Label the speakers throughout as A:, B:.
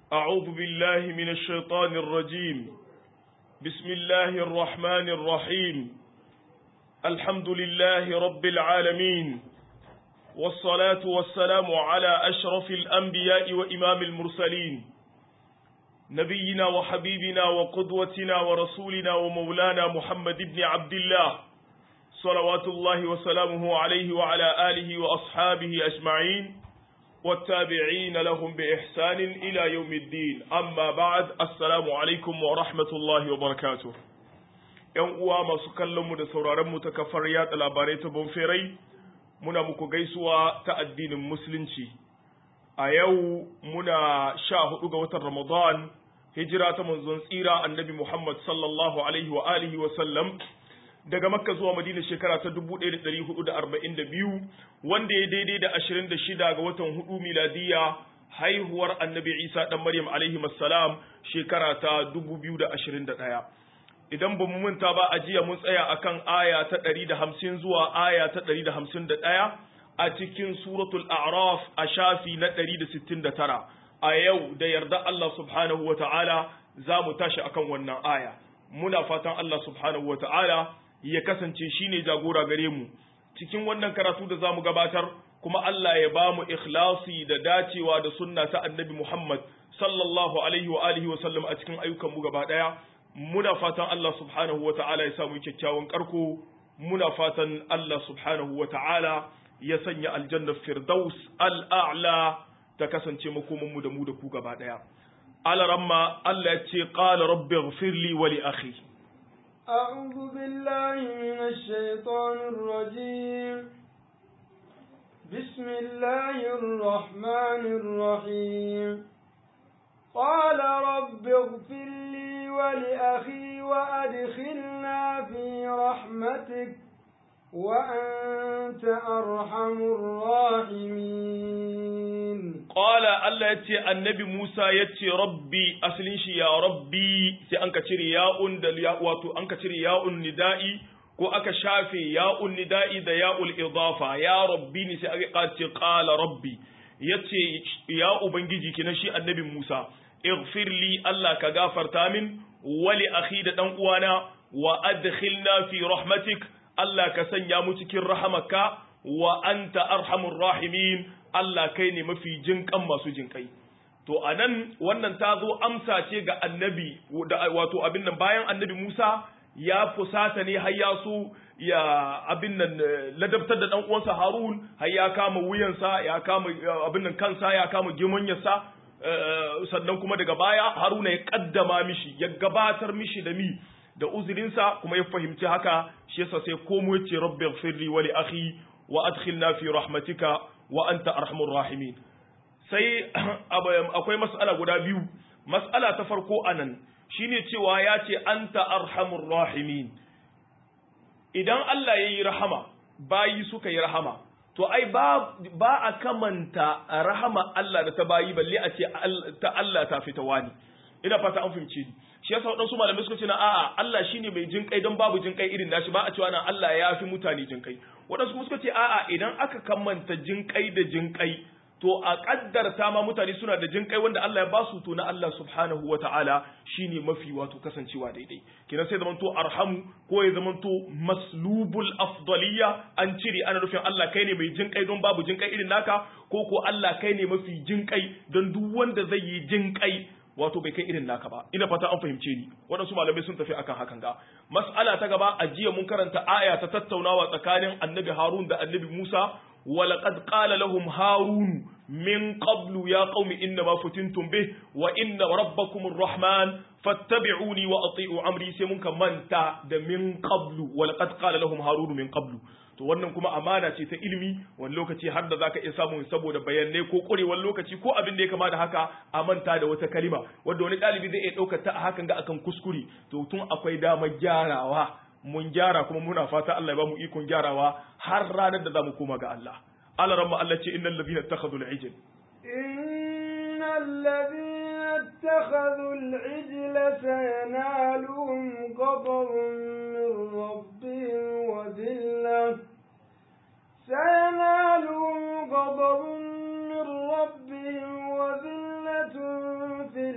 A: أعوذ بالله من الشيطان الرجيم بسم الله الرحمن الرحيم الحمد لله رب العالمين والصلاة والسلام على أشرف الأنبياء وإمام المرسلين نبينا وحبيبنا وقدوتنا ورسولنا ومولانا محمد بن عبد الله صلوات الله وسلامه عليه وعلى آله وأصحابه أجمعين والتابعين لهم بإحسان إلى يوم الدين أما بعد السلام عليكم ورحمة الله وبركاته ‘Yan uwa masu kallonmu da sauraronmu ta kafar yatsa labarai ta Bonferai, muna muku gaisuwa ta addinin Musulunci. A yau muna sha hudu ga watan Ramadan, hijira ta manzon tsira annabi Muhammad sallallahu Alaihi wa alihi wa sallam daga Makka zuwa Madina shekara ta 1442 wanda ya daidai da 26 ga watan hudu miladiya haihuwar annabi Isa dan Maryam alaihi salam shekara ta 2021 idan ba mu manta ba a jiya mun tsaya akan aya ta 150 zuwa aya ta 151 a cikin suratul a'raf a shafi na 169 a yau da yarda Allah subhanahu wa ta'ala za mu tashi akan wannan aya muna fatan Allah subhanahu wa ta'ala ya kasance shi ne jagora gare mu cikin wannan karatu da za mu gabatar kuma Allah ya ba mu ikhlasi da dacewa da sunna ta annabi Muhammad sallallahu alaihi wa alihi wa sallam a cikin ayyukan mu gaba daya muna fatan Allah subhanahu wa ta'ala ya samu kyakkyawan karko muna fatan Allah subhanahu wa ta'ala ya sanya aljanna firdaus al'a'la ta kasance makoman mu da mu da ku gaba daya alaramma Allah ya ce qala rabbi ighfirli wa li akhi
B: أعوذ بالله من الشيطان الرجيم بسم الله الرحمن الرحيم قال رب اغفر لي ولأخي وأدخلنا في رحمتك وأنت أرحم الراحمين
A: قال الله يتي النبي موسى يتي ربي أسلين شي يا ربي سي أنك تري يا أن واتو أنك تري يا ندائي ko aka shafe ya'un nida'i da ya'ul idafa ya rabbi ne sai aka ce qala rabbi yace ya ubangiji kina shi annabi Musa ighfir li Allah ka gafarta min wali akhi da dan uwana wa adkhilna fi rahmatik Allah ka sanya mu cikin rahamaka wa anta arhamur rahimin Allah kai ne mafi jinkan masu jinkai to anan wannan ta zo amsa ce ga annabi wato abin nan bayan annabi Musa ya fusata ne har ya so ya abin nan ladabtar da dan uwansa Harun har ya kama wuyansa ya kama abin nan kansa ya kama gimonyarsa sannan kuma daga baya Haruna ya kaddama mishi ya gabatar mishi da mi da uzurinsa kuma ya fahimci haka shi yasa sai komo yace rabbi ighfirli wa li akhi wa adkhilna fi rahmatika wa anta arhamur rahimin sai akwai mas'ala guda biyu mas'ala ta farko anan shine cewa ya ce anta arhamur rahimin idan Allah ya yi rahama bayi suka yi rahama to ai ba ba a kamanta rahama Allah da ta bayi balle a ce ta Allah ta fita wani ina fata an fahimce ni shi yasa wadansu malamai suka ce na a'a Allah shine mai jin kai don babu jin kai irin nashi ba a cewa na Allah ya fi mutane jin kai wadansu kuma suka ce a'a idan aka kamanta jin kai da jin kai to a kaddarta ma mutane suna da jin kai wanda Allah ya ba su to na Allah subhanahu wa ta'ala shine mafi wato kasancewa daidai kina sai zamanto arhamu ko ya zamanto maslubul afdaliya an cire ana nufin Allah kai ne mai jin kai don babu jin kai irin naka ko ko Allah kai ne mafi jin kai don duk wanda zai yi jin kai wato bai kai irin naka ba ina fata an fahimce ni waɗansu malamai sun tafi akan hakan ga mas'ala ta gaba a jiya mun karanta aya ta tattaunawa tsakanin annabi Harun da annabi Musa ولقد قال لهم هارون من قبل يا قوم إنما فتنتم به وإن ربكم الرحمن فاتبعوني وأطيعوا أمري سيمونك من تا من قبل ولقد قال لهم هارون من قبل to wannan kuma amana ce ta ilimi wani lokaci har da zaka iya samu saboda bayanai ko ƙurewar lokaci ko abin da ya kama da haka a manta da wata kalima wanda wani ɗalibi zai iya ɗaukar ta a hakan ga akan kuskure to tun akwai damar gyarawa mun gyara kuma muna fata Allah ya ba mu ikon gyarawa har ranar da za mu koma ga Allah Allah ramma Allah ce innal ladina ittakhadhu al-ijl
B: innal ladina ittakhadhu al-ijl sayanaluhum ghadabun min rabbihim wa dhillah sayanaluhum ghadabun min rabbihim wa dhillatun fi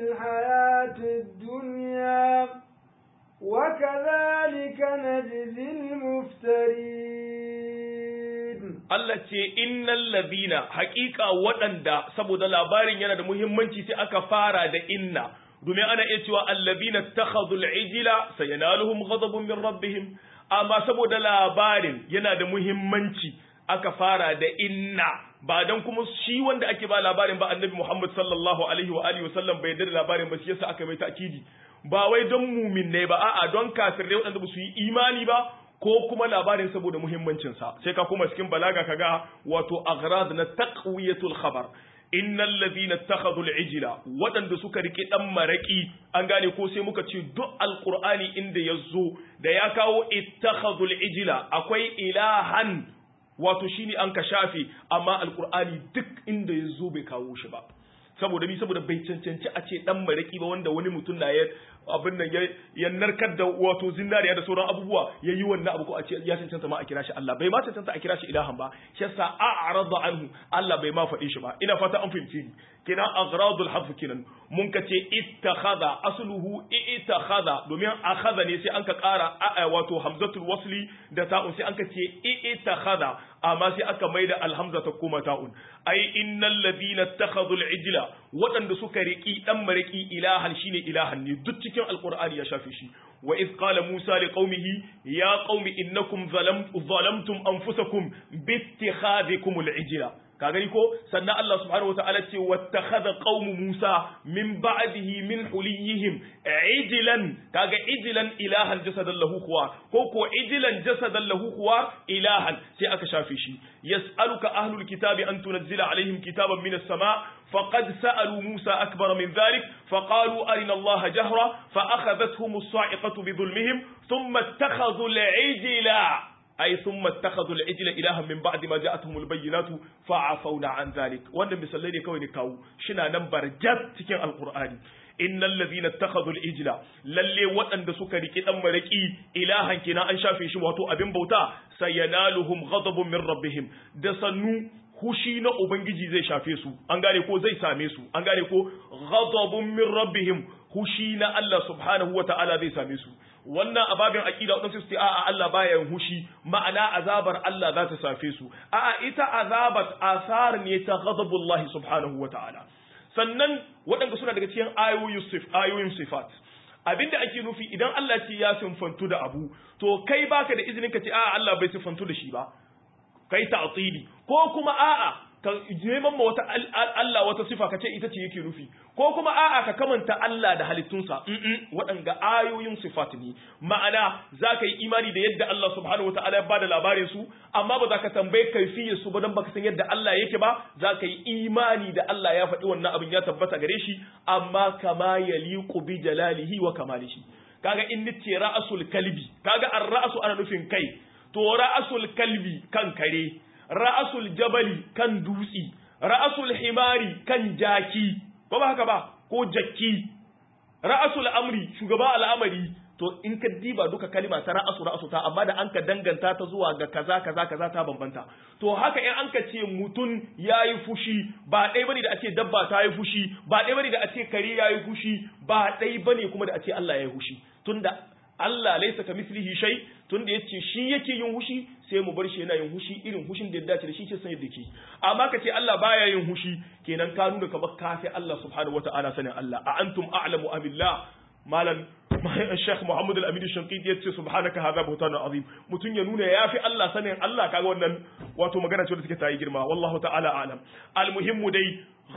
A: Allah ce innal ladina haƙiƙa waɗanda saboda labarin yana da muhimmanci sai aka fara da inna domin ana iya cewa allazina takhadhu al-ijla sayanaluhum ghadabun min rabbihim amma saboda labarin yana da muhimmanci aka fara da inna ba dan kuma shi wanda ake ba labarin ba annabi Muhammad sallallahu alaihi wa alihi wasallam bai yarda da labarin ba shi yasa aka mai ta'kidi ba wai don mumin ne ba a'a don kafirai waɗanda ba su yi imani ba ko kuma labarin saboda muhimmancin sa sai ka kuma cikin balaga kaga wato aghrad na taqwiyatul khabar innal ladhina ittakhadhu al-ijla waɗanda suka rike dan maraki an gane ko sai muka ce duk alqur'ani inda yazo da ya kawo ittakhadhu al-ijla akwai ilahan wato shine an ka shafe amma alqur'ani duk inda yazo bai kawo shi ba saboda ni saboda bai cancanci a ce dan maraki ba wanda wani mutum na ya abin nan ya narkar da wato zinariya da sauran abubuwa ya yi wannan abu ko a ce ya cancanta ma a kira shi Allah bai ma cancanta a kira shi ilahan ba shi yasa a'rada anhu Allah bai ma faɗi shi ba ina fata an fahimci ni kina agradul hafs kinan mun ka ce ittakhadha asluhu ittakhadha domin akhadha ne sai an ka ƙara wato hamzatul wasli da ta'un sai an ka ce ittakhadha amma sai aka maida alhamza ta koma ta'un ai innal ladina ittakhadhu al-ijla waɗanda suka riki dan mariki ilahan shine ilahan ne duk cikin alqur'ani ya shafe shi wa iz qala musa liqaumihi ya qaumi innakum zalamtum anfusakum bi ittikhadhikum al-ijla ka gani ko sannan Allah subhanahu wa ta'ala ce wattakhadha qaumu Musa min ba'dihi min huliyihim ijlan kaga ijlan ilahan jasadan lahu kuwa ko ko ijlan jasadan lahu kuwa ilahan sai aka shafe shi yas'aluka ahlul kitabi an tunzila alaihim kitaban min as-sama' فقد سألوا موسى أكبر من ذلك فقالوا أرنا الله جهرة فأخذتهم الصاعقة بظلمهم ثم اتخذوا العجل أي ثم اتخذوا العجل إلها من بعد ما جاءتهم البينات فعفونا عن ذلك وانا مسليني كوي نكاو شنا نمبر جد تكين القرآن إن الذين اتخذوا العجل للي وأن دسوك ركي أم ركي إلها كنا أنشا في شواتو أبن بوتا سينالهم غضب من ربهم دسنو hushi na Ubangiji zai shafe su, an gane ko zai same su, an gane ko ghadabun min rabbihim hushi na Allah subhanahu wa ta'ala zai same su. Wannan ababin aƙida waɗansu su ce a'a Allah baya yin hushi, ma'ana azabar Allah za ta safe su. A'a ita azabat asar ne ta ghadabullahi subhanahu wa ta'ala. Sannan waɗanda suna daga cikin ayoyin sifat. Abinda ake nufi idan Allah ce ya sinfantu da abu, to kai baka da izinin ka ce a'a Allah bai sinfantu da shi ba. kai ta'tili ko kuma a'a ka neman ma wata Allah wata sifa kace ita ce yake nufi ko kuma a'a ka kamanta Allah da halittunsa waɗanga ayoyin sifat ne ma'ana za ka yi imani da yadda Allah subhanahu wataala ya bada labarin su amma ba za ka tambaye kaifiyar su ba dan baka san yadda Allah yake ba za ka yi imani da Allah ya faɗi wannan abin ya tabbata gare shi amma kama yaliqu bi jalalihi wa kamalihi kaga in nice ra'asul kalbi kaga ar-ra'su ana nufin kai to ra'asul kalbi kan kare ra'asul jabali kan dutsi ra'asul himari kan jaki ko ba haka ba ko jakki ra'asul amri shugaba al'amari to in ka diba duka kalima ta ra'asu ra'asu ta amma da an ka danganta ta zuwa ga kaza kaza kaza ta bambanta to haka in an ka ce mutun yayi fushi ba dai bane da a ce dabba ta yi fushi ba dai bane da a ce kare yayi fushi ba dai bane kuma da a ce Allah yayi fushi tunda Allah laisa ka mislihi shay tunda yace shi yake yin hushi sai mu bar shi yana yin hushi irin hushin da ya dace da shi ke san yadda ke amma kace Allah baya yin hushi kenan ka nuna kamar kafi Allah subhanahu wataala sanin Allah a antum a'lamu amillah malam Sheikh Muhammad Al-Amin Shanqiti yace subhanaka hadha buhtanun azim mutun ya nuna yafi Allah sanin Allah kaga wannan wato magana ce da take tayi girma wallahu ta'ala a'lam almuhimmu dai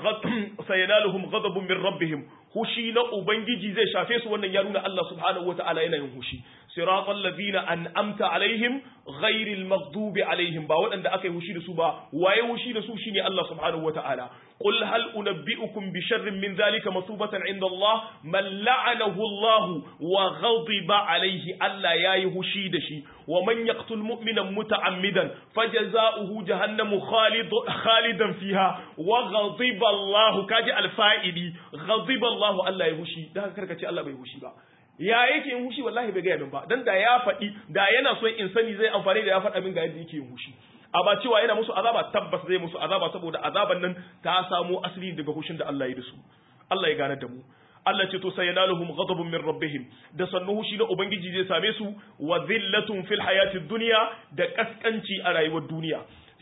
A: sayanaluhum ghadabun min rabbihim hushi na ubangiji zai shafe su wannan ya nuna Allah subhanahu wata'ala yana yin hushi siratal ladina an'amta alaihim ghairil maghdubi alaihim ba waɗanda aka yi hushi da su ba waye hushi da su shine Allah subhanahu wata'ala qul hal unabbi'ukum bi sharrin min dhalika masubatan 'inda Allah man la'anahu Allah wa ghadiba alaihi Allah yayi hushi da shi wa man yaqtul mu'mina muta'ammidan fajaza'uhu jahannamu khalid khalidan fiha wa ghadiba Allah kaji alfa'ili ghadiba Allah Allah ya hushi dan karka ce Allah bai hushi ba ya yake yin hushi wallahi bai gaya min ba dan da ya faɗi da yana son in sani zai amfani da ya faɗa min ga yadda yake yin hushi amma cewa yana musu azaba tabbas zai musu azaba saboda azaban nan ta samo asali daga hushin da Allah ya da su Allah ya gane da mu Allah ce to sai yanaluhum ghadabun min rabbihim da sannu hushi na ubangiji zai same su wa dhillatun fil hayatid dunya da kaskanci a rayuwar duniya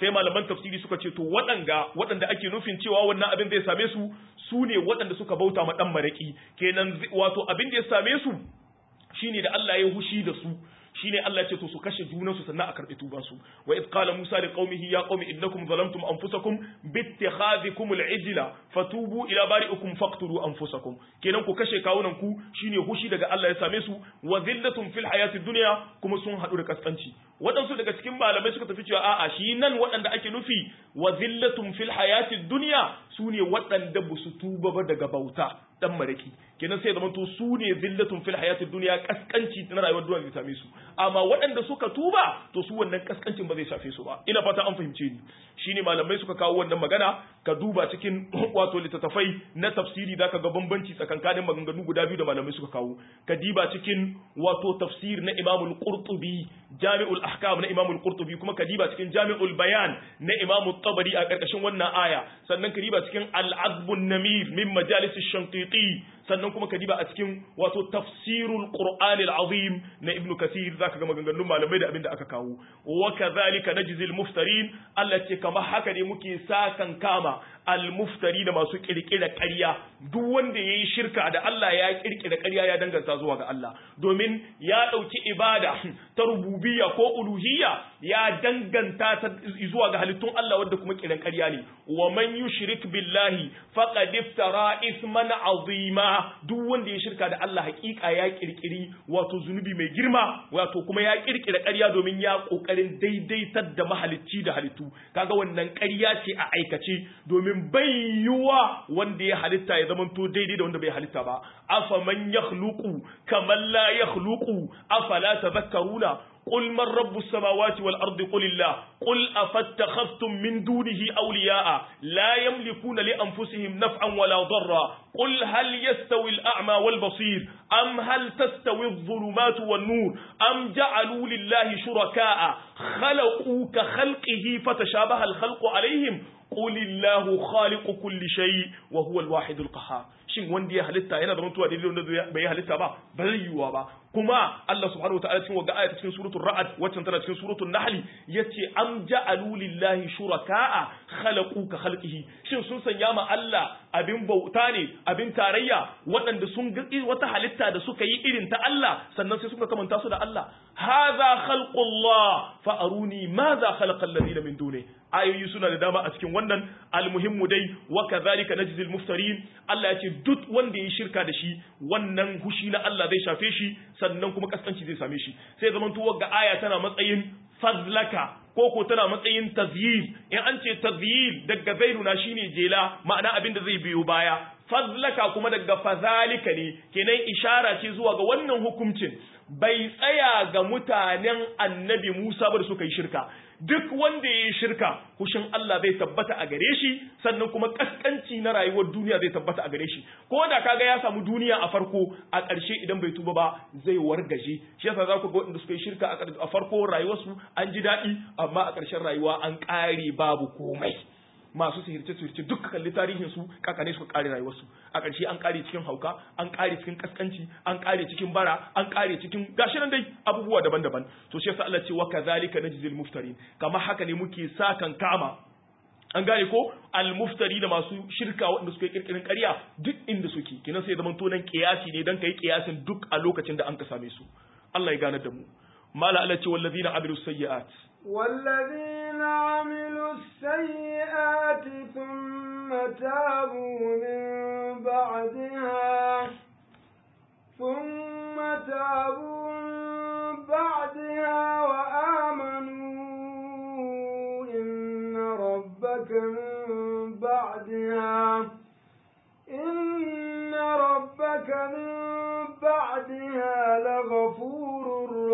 A: sai malaman tafsiri suka ce to waɗanga waɗanda ake nufin cewa wannan abin zai same su su ne waɗanda suka bauta ma dan maraki kenan wato abin da ya same su shine da Allah ya hushi da su shine Allah ya ce to su kashe junansu sannan a karbi tuban su wa id qala musa li qaumihi ya qaumi innakum zalamtum anfusakum bittikhadhikum al-ijla fatubu ila bari'ikum faqtulu anfusakum kenan ku kashe kawunan ku shine hushi daga Allah ya same su wa zillatun fil hayati dunya kuma sun hadu da kaskanci waɗansu daga cikin malamai suka tafi cewa a'a shi nan waɗanda ake nufi wa zillatun fil hayati dunya su ne waɗanda ba su tuba ba daga bauta dan maraki kenan sai zaman to su ne zillatun fil hayatid dunya kaskanci na rayuwar duniya zai same su amma waɗanda suka tuba to su wannan kaskancin ba zai shafe su ba ina fata an fahimce ni shine malamai suka kawo wannan magana ka duba cikin wato littattafai na tafsiri zaka ga bambanci tsakankanin maganganu guda biyu da malamai suka kawo ka diba cikin wato tafsir na Imam al-Qurtubi Jami'ul Ahkam na Imam al-Qurtubi kuma ka diba cikin Jami'ul Bayan na Imam tabari a karkashin wannan aya sannan ka diba cikin Al-Azbun Namir min Majalis ash-Shanqiti sannan kuma ka diba a cikin wato tafsirul qur'anil azim na ibn kathir zaka ga maganganun malamai da abinda aka kawo wa kadhalika najzil muftarin Allah ce kama haka ne muke sakan kama al muftari da masu kirkira ƙarya duk wanda yayi shirka da Allah ya kirkira ƙarya ya danganta zuwa ga Allah domin ya dauki ibada ta rububiyya ko uluhiyya ya danganta ta zuwa ga halittun Allah wanda kuma kiran ƙarya ne wa man yushrik billahi faqad iftara isman azima duk wanda ya shirka da Allah hakika ya kirkiri wato zunubi mai girma wato kuma ya kirkira ƙarya domin ya kokarin daidaitar da mahalicci da halittu kaga wannan ƙarya ce a aikace domin bai yiwa wanda ya halitta ya zamanto daidai da wanda bai halitta ba afa man yakhluqu kaman la yakhluqu afala tadhakkaruna قل من رب السماوات والأرض قل الله قل أفاتخذتم من دونه أولياء لا يملكون لأنفسهم نفعا ولا ضرا قل هل يستوي الأعمى والبصير أم هل تستوي الظلمات والنور أم جعلوا لله شركاء خلقوا كخلقه فتشابه الخلق عليهم قل الله خالق كل شيء وهو الواحد القهار shin wanda ya halitta yana zama tuwa daidai wanda bai halitta ba ba zai yiwuwa ba kuma Allah subhanahu wataala cikin wagga ayata cikin suratul ra'd waccan tana cikin suratul nahl yace am ja'alu lillahi shuraka'a khalaqu ka khalqihi shin sun sanya ma Allah abin bauta ne abin tarayya waɗanda sun ga wata halitta da suka yi irin ta Allah sannan sai suka kamanta su da Allah hadha khalqullah fa aruni madha khalaqa alladhina min duni ayoyi suna da dama a cikin wannan almuhimmu dai wa kadhalika najzil muftarin Allah ya ce duk wanda ya shirka da shi wannan hushi na Allah zai shafe shi sannan kuma kaskanci zai same shi sai zaman tuwar ga aya tana matsayin fazlaka ko ko tana matsayin tazyil in an ce tazyil daga zairuna shine jela ma'ana abin da zai biyo baya fazlaka kuma daga fazalika ne kenan ishara ce zuwa ga wannan hukuncin bai tsaya ga mutanen annabi Musa ba da suka yi shirka duk wanda ya yi shirka hushin Allah zai tabbata a gare shi sannan kuma kaskanci na rayuwar duniya zai tabbata a gare shi ko da kaga ya samu duniya a farko a ƙarshe idan bai tuba ba zai wargaje shi yasa za ku ga wanda suka yi shirka a farko rayuwarsu an ji daɗi amma a ƙarshen rayuwa an ƙare babu komai masu sihirce sihirce duk kalli tarihin su kakane suka kare rayuwarsu a ƙarshe an kare cikin hauka an kare cikin kaskanci an kare cikin bara an kare cikin gashi nan dai abubuwa daban-daban to shi yasa Allah ce wa kadhalika najzil muftarin kamar haka ne muke sakan kama an gane ko al-muftari da masu shirka waɗanda suka yi kirkirin ƙarya duk inda suke kina sai zaman to nan kiyasi ne dan kai kiyasin duk a lokacin da an ka same su Allah ya gane da mu mala Allah ce wallazina amilu sayyi'at
B: والذين عملوا السيئات ثم تابوا من بعدها ثم تابوا من بعدها وآمنوا إن ربك من بعدها إن ربك من بعدها لغفور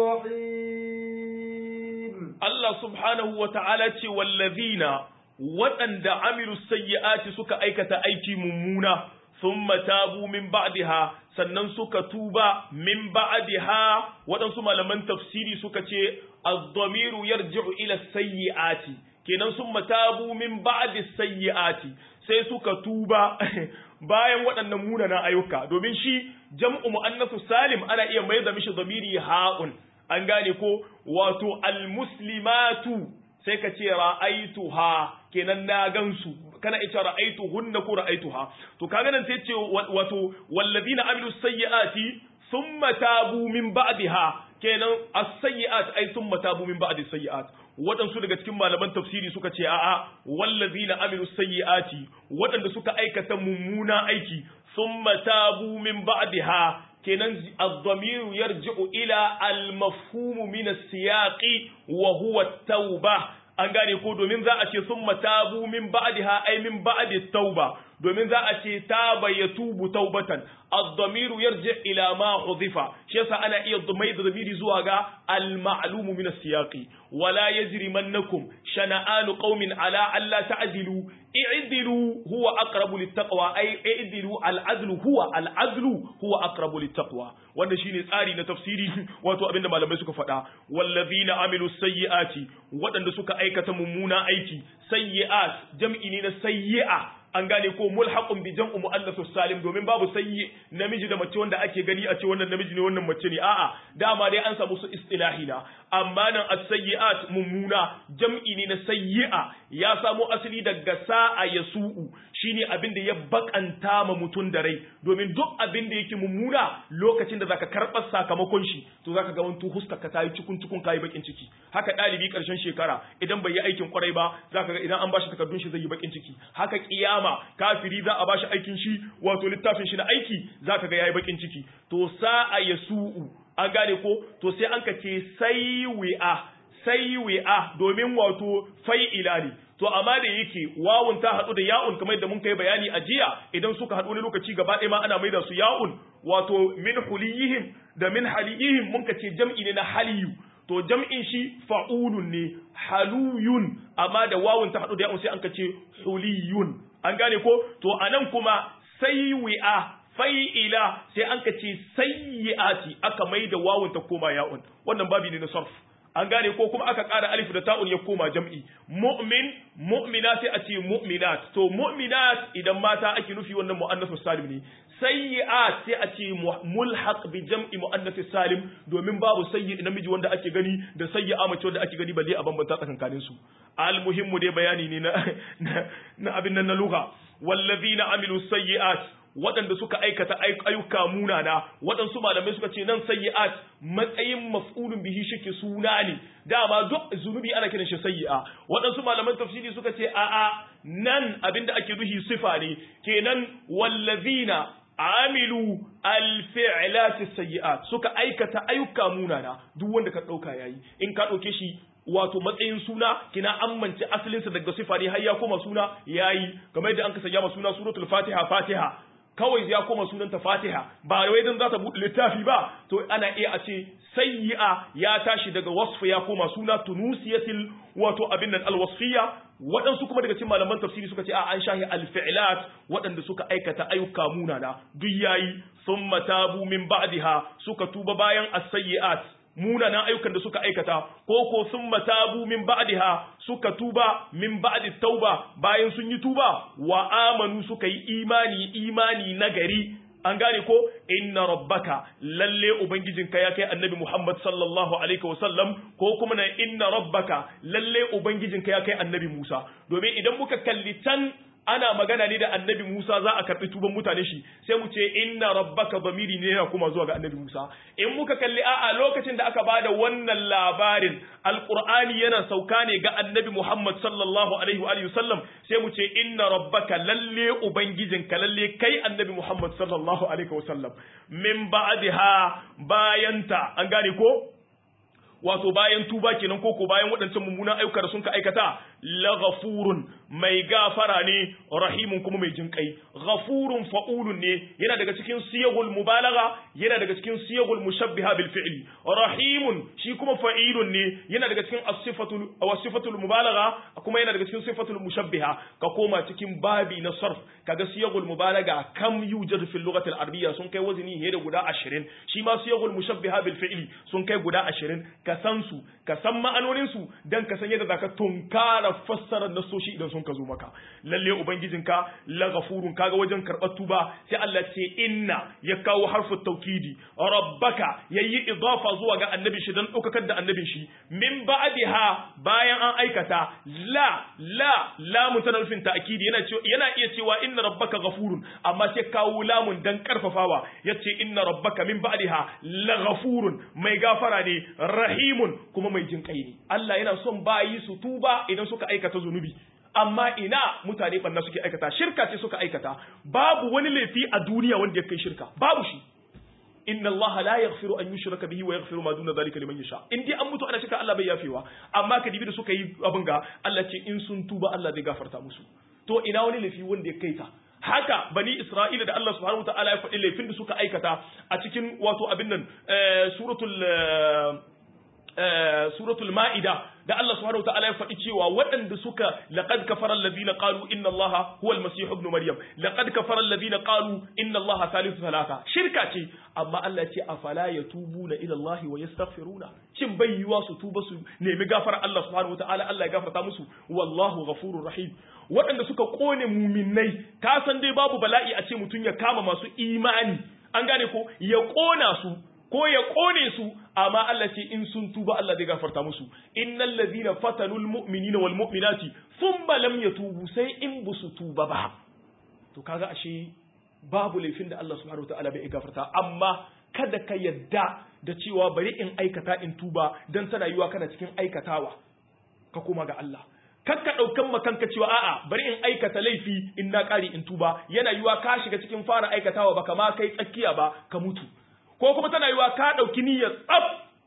B: رحيم
A: Allah subhanahu wa ta'ala ce wallazina waɗanda amilu sayyi'ati suka aikata aiki mummuna sun matabu min ba'diha sannan suka tuba min ba'diha waɗansu malaman tafsiri suka ce az-dhamiru yarji'u ila sayyi'ati kenan sun matabu min ba'di sayyi'ati sai suka tuba bayan waɗannan munanan ayyuka domin shi jam'u muannasu salim ana iya mai da mishi dhamiri ha'un an gane ko wato almuslimatu sai ka ce ra'aituha kenan na gansu kana ita ra'aitu hunna ko ra'aituha to kaga nan sai ce wato wallazina amilu sayyiati thumma tabu min ba'daha kenan as-sayyi'at ay thumma tabu min ba'di sayyi'at waɗansu daga cikin malaman tafsiri suka ce a'a wallazina amilu sayyi'ati waɗanda suka aikata mummuna aiki thumma tabu min ba'daha kenan ad-damiru yarji'u ila al-mafhum min as-siyaqi wa huwa at-tauba an gane ko domin za a ce thumma tabu min ba'daha ay min ba'di tauba domin za a ce taba ya tubu taubatan ad-damiru yarji ila ma hudifa shi yasa ana iya mai da zamiri zuwa ga al-ma'lum min as-siyaqi wala yajrimannakum shana'anu qaumin ala alla ta'dilu i'dilu huwa aqrabu lit-taqwa ay i'dilu al-adlu huwa al-adlu huwa aqrabu lit-taqwa wannan shine tsari na tafsiri wato abinda malamai suka faɗa wallazina amilu sayyi'ati waɗanda suka aikata mummuna aiki sayyi'at jam'i ne na sayyi'a an gane ko mulhaqun bi jam'u muannathus salim domin babu sayyi namiji da mace wanda ake gani a ce wannan namiji ne wannan mace ne a'a dama dai an samu su istilahi na amma nan as-sayyi'at mummuna jam'i ne na sayyi'a ya samo asali daga sa'a yasu'u shine abin da ya bakanta ma mutun da rai domin duk abin da yake mummuna lokacin da zaka karɓar sakamakon shi to zaka ga wani huska ka tayi cikun cikun kai bakin ciki haka dalibi karshen shekara idan bai yi aikin kwarai ba zaka ga idan an bashi takardun shi zai yi bakin ciki haka kiyama kiyama kafiri za a bashi aikin shi wato littafin shi na aiki zaka ga yayi bakin ciki to sa'a yasu'u an gane ko to sai an ka ce saywi'a saywi'a domin wato fai'ila ne to amma da yake wawun ta hadu da ya'un kamar yadda mun kai bayani a jiya idan suka hadu wani lokaci gaba ɗaya ma ana maida su ya'un wato min huliyihim da min haliyihim mun ka ce jam'i ne na haliyu to jam'in shi fa'ulun ne haluyun amma da wawun ta hadu da ya'un sai an ka ce huliyun an gane ko to anan kuma sayyi'a fai'ila sai an ka ce sayyi'ati aka mai da wawun ta koma ya'un wannan babi ne na sarf an gane ko kuma aka ƙara alif da ta'un ya koma jam'i mu'min mu'mina sai a ce mu'minat to mu'minat idan mata ake nufi wannan mu'annasu salim ne sayyi'at sai a ce mulhaq bi jam'i mu'annasu salim domin babu sayyi namiji wanda ake gani da sayyi'a mace wanda ake gani balle a bambanta tsakankanin su al muhimmu dai bayani ne na na abin nan na lugha wallazina amilu sayyi'at waɗanda suka aikata ayyuka munana waɗansu malamai suka ce nan sayyi'at matsayin maf'ulun bihi shike suna ne dama duk zunubi ana kiran shi sayyi'a waɗansu malaman tafsiri suka ce a'a nan abinda ake nuhi sifa ne kenan wallazina amilu alfi'lati sayyi'at suka aikata ayyuka munana duk wanda ka dauka yayi in ka dauke shi wato matsayin suna kina amince asalinsa daga sifa ne har ya koma suna yayi kamar yadda an ka sanya suna suratul fatiha fatiha kawai ya koma sunanta fatiha ba wai dan za ta buɗe littafi ba to ana iya a ce sayyi'a ya tashi daga wasfu ya koma suna tunusiyatil wato abin nan alwasfiya waɗansu kuma daga cikin malaman tafsiri suka ce a an shahi alfi'lat waɗanda suka aikata ayyuka munana duk yayi thumma tabu min ba'daha suka tuba bayan as-sayyi'at munanan ayyukan da suka aikata ko ko sun matabu min ba'daha suka tuba min ba'di tauba bayan sun yi tuba wa amanu suka yi imani imani nagari an gane ko inna rabbaka lalle ubangijinka ya kai annabi Muhammad sallallahu alaihi wasallam ko kuma na inna rabbaka lalle ubangijinka ya kai annabi Musa domin idan muka kalli can ana magana ne da annabi Musa za a karɓi tuban mutane shi sai mu ce inna rabbaka zamiri ne yana kuma zuwa ga annabi Musa in muka kalli a'a lokacin da aka bada wannan labarin alqur'ani yana sauka ne ga annabi Muhammad sallallahu alaihi wa sallam sai mu ce inna rabbaka lalle ubangijinka lalle kai annabi Muhammad sallallahu alaihi wa sallam min ba'daha bayanta an gane ko wato bayan tuba kenan koko bayan waɗancan mummunan ayyuka da sun ka aikata la ghafurun mai gafara ne rahimun kuma mai jinkai ghafurun fa'ulun ne yana daga cikin siyagul mubalagha yana daga cikin siyagul mushabbiha bil fi'li rahimun shi kuma fa'ilun ne yana daga cikin as-sifatul aw sifatul mubalagha kuma yana daga cikin sifatul mushabbiha ka koma cikin babi na sarf kaga siyagul mubalagha kam yujadu fil lughati al-arabiyya sun kai wazini ne da guda 20 shi ma siyagul mushabbiha bil fi'li sun kai guda 20 ka san su ka san ma'anonin su dan ka san yadda zaka tunkara ƙara fassarar nasoshi idan sun ka zo maka lalle ubangijinka la ghafurun kaga wajen karɓar tuba sai Allah ce inna ya kawo harfu taukidi rabbaka yayi idafa zuwa ga annabin shi dan ɗaukakar da annabin shi min ba'diha bayan an aikata la la lamun tana nufin ta'kidi yana yana iya cewa inna rabbaka ghafurun amma sai kawo lamun dan karfafawa yace inna rabbaka min ba'diha la ghafurun mai gafara ne rahimun kuma mai jin kai ne Allah yana son bayi su tuba idan suka aikata zunubi amma ina mutane banna suke aikata shirka ce suka aikata babu wani laifi a duniya wanda ya kai shirka babu shi inna Allah la yaghfiru an yushraka bihi wa yaghfiru ma duna zalika liman yasha in dai an mutu ana shirka Allah bai yafewa amma ka dibi da suka yi abin ga Allah ce in sun tuba Allah zai gafarta musu to ina wani laifi wanda ya kai ta haka bani Isra'ila da Allah subhanahu wataala ya faɗi laifin da suka aikata a cikin wato abin nan suratul suratul ma'ida da Allah subhanahu wataala ya faɗi cewa waɗanda suka laqad kafara alladhina qalu inna Allaha huwa al-masih ibn maryam laqad kafara alladhina qalu inna Allaha thalithu thalatha shirka ce amma Allah ya ce afala yatubuna ila Allah wa yastaghfiruna shin bai yiwa su tuba su nemi gafara Allah subhanahu wataala Allah ya gafarta musu wallahu ghafurur rahim waɗanda suka kone muminai ka san dai babu bala'i a ce mutum ya kama masu imani an gane ko ya kona su ko ya kone su amma Allah ce in sun tuba Allah zai gafarta musu innal ladhina fatanul mu'minina wal mu'minati thumma lam yatubu sai in busu tuba ba to kaga ashe babu laifin da Allah subhanahu wataala bai gafarta amma kada ka yadda da cewa bari in aikata in tuba dan tana yiwa kana cikin aikatawa ka koma ga Allah kakka ɗaukan makanka cewa a'a bari in aikata laifi in na ƙari in tuba yana yiwa ka shiga cikin fara aikatawa baka ma kai tsakiya ba ka mutu ko kuma tana yiwa ka ɗauki niyyar tsaf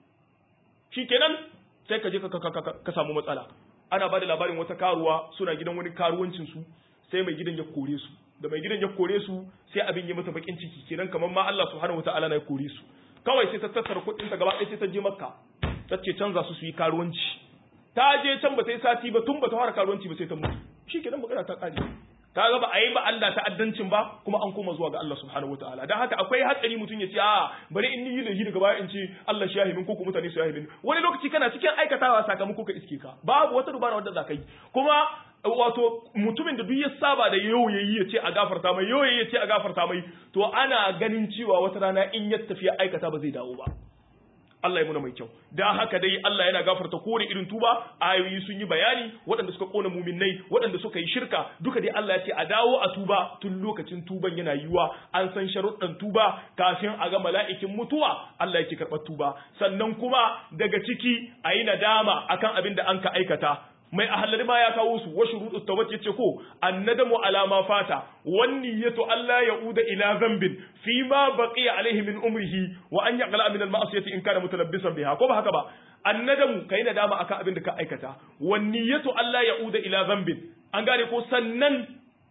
A: shikenan sai ka je ka samu matsala ana ba da labarin wata karuwa suna gidan wani karuwancin su sai mai gidan ya kore su da mai gidan ya kore su sai abin ya mata bakin ciki kenan kamar ma Allah subhanahu wataala na ya kore su kawai sai ta tattara kuɗin ta gaba ɗaya sai ta je makka ta ce canza su su yi karuwanci ta je can ba ta yi sati ba tun ba ta fara karuwanci ba sai ta mutu shikenan magana ta kare ka ga ba a yi ba Allah ta'addancin ba kuma an koma zuwa ga Allah subhanahu wataala dan haka akwai hatsari mutum ya ce a bari in yi laifi daga baya in ce Allah shi yahimin ko mutane su yahimin wani lokaci kana cikin aikatawa sakamako ka iske ka babu wata dubara wanda za ka yi kuma wato mutumin da duk ya saba da yau yayi ya ce a gafarta mai yau yayi ya ce a gafarta mai to ana ganin cewa wata rana in ya tafi aikata ba zai dawo ba Allah ya muna mai kyau da haka dai Allah yana gafarta kowane irin tuba ayoyi sun yi bayani waɗanda suka kona muminai waɗanda suka yi shirka duka dai Allah ya ce a dawo a tuba tun lokacin tuban yana yiwa an san sharuɗan tuba kafin a ga mala'ikin mutuwa Allah yake karɓar tuba sannan kuma daga ciki a yi nadama akan abin da an ka aikata mai ahallari ma ya kawo su wa shuruɗu tawbat yace ko annadamu ala ma fata wan niyyatu alla yauda ila dhanbin fi ma baqiya alaihi min umrihi wa an yaqla min al ma'siyati in kana mutalabbisan biha ko ba haka ba annadamu kai nadama akan abin da ka aikata wan niyyatu alla yauda ila dhanbin an gane ko sannan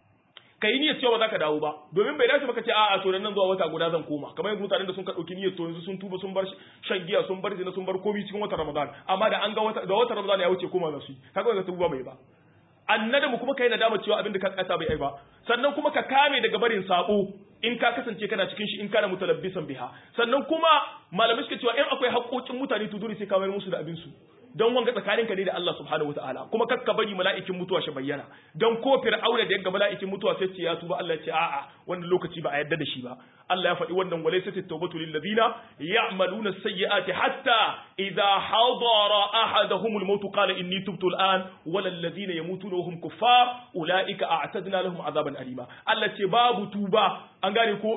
A: kai niyyar cewa ba za ka dawo ba domin bai dace baka ce a'a to nan zuwa wata guda zan koma kamar yanzu mutanen da sun ka dauki niyyar to yanzu sun tuba sun bar shan giya sun bar zina sun bar komai cikin watan Ramadan amma da an ga wata da watan Ramadan ya wuce koma za su yi kaga wannan tuba bai ba annadamu kuma kai nadama cewa abin da ka kasa bai ai ba sannan kuma ka kame daga barin sabo in ka kasance kana cikin shi in kana mutalabbisan biha sannan kuma malamai suka cewa in akwai haƙoƙin mutane to dole sai ka mayar musu da abin su don wanga tsakaninka ne da Allah subhanahu wataala kuma kakka bari mala'ikin mutuwa shi bayyana don ko fir'auna da yanga mala'ikin mutuwa sai ce ya tuba Allah ya ce a'a wannan lokaci ba a yarda da shi ba Allah ya faɗi wannan walaysa at-tawbatu lil ladina ya'maluna as-sayyi'ati hatta idha hadara ahaduhum al-maut qala inni tubtu al-an wala alladhina yamutuna wa hum kuffar ulaika a'tadna lahum azaban alima Allah ce babu tuba an gane ko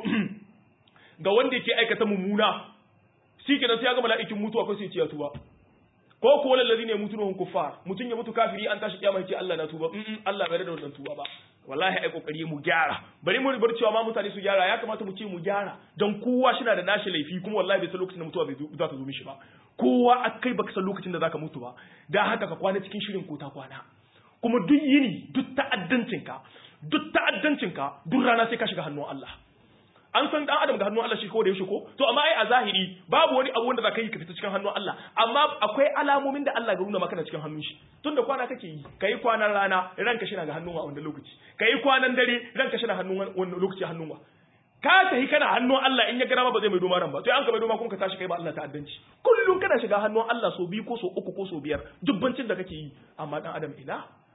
A: ga wanda yake aikata mummuna shi kenan sai ya ga mala'ikin mutuwa ko sai ya ce ya tuba ko ko wal ladina yamutuna hum kuffar mutun ya mutu kafiri an tashi kiyama yace Allah na tuba mm Allah bai da wannan tuba ba wallahi ai kokari mu gyara bari mu bar cewa ma mutane su gyara ya kamata mu ce mu gyara dan kowa shi na da nashi laifi kuma wallahi bai san lokacin da mutuwa bai za ta zo mishi ba kowa akai baka san lokacin da zaka mutu ba dan haka ka kwana cikin shirin ko ta kwana kuma duk yini duk ta'addancinka duk ta'addancinka duk rana sai ka shiga hannun Allah an san dan adam ga hannun Allah shi ko da yaushe ko to amma ai a zahiri babu wani abu wanda zaka yi ka fita cikin hannun Allah amma akwai alamomin da Allah ga nuna maka na cikin hannun shi tunda kwana kake yi kai kwanan rana ranka shi na ga hannun wa wanda lokaci kai kwanan dare ranka shi na hannun wanda lokaci hannun wa ka tafi kana hannun Allah in ya gara ba zai mai doma ran ba to an ka mai doma kuma ka tashi kai ba Allah ta'addanci kullum kana shiga hannun Allah so biyu ko so uku ko so biyar dubbancin da kake yi amma dan adam ina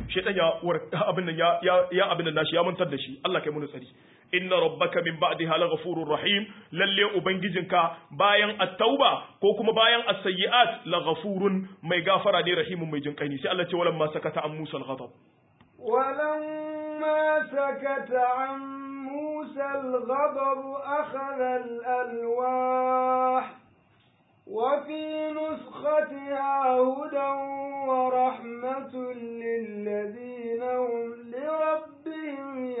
A: shaytan ya abin nan ya ya abin nan nashi ya mantar da shi Allah kai mu tsari inna rabbaka min ba'daha laghafurur rahim lalle ubangijinka bayan at-tauba ko kuma bayan as-sayyi'at laghafurun mai gafara ne rahimun mai jinkai ne sai Allah ce walamma sakata an Musa al-ghadab
B: ولما سكت عن موسى الغضب أخذ الألواح وفي نسختها هدى ورحمة للذين هم لربهم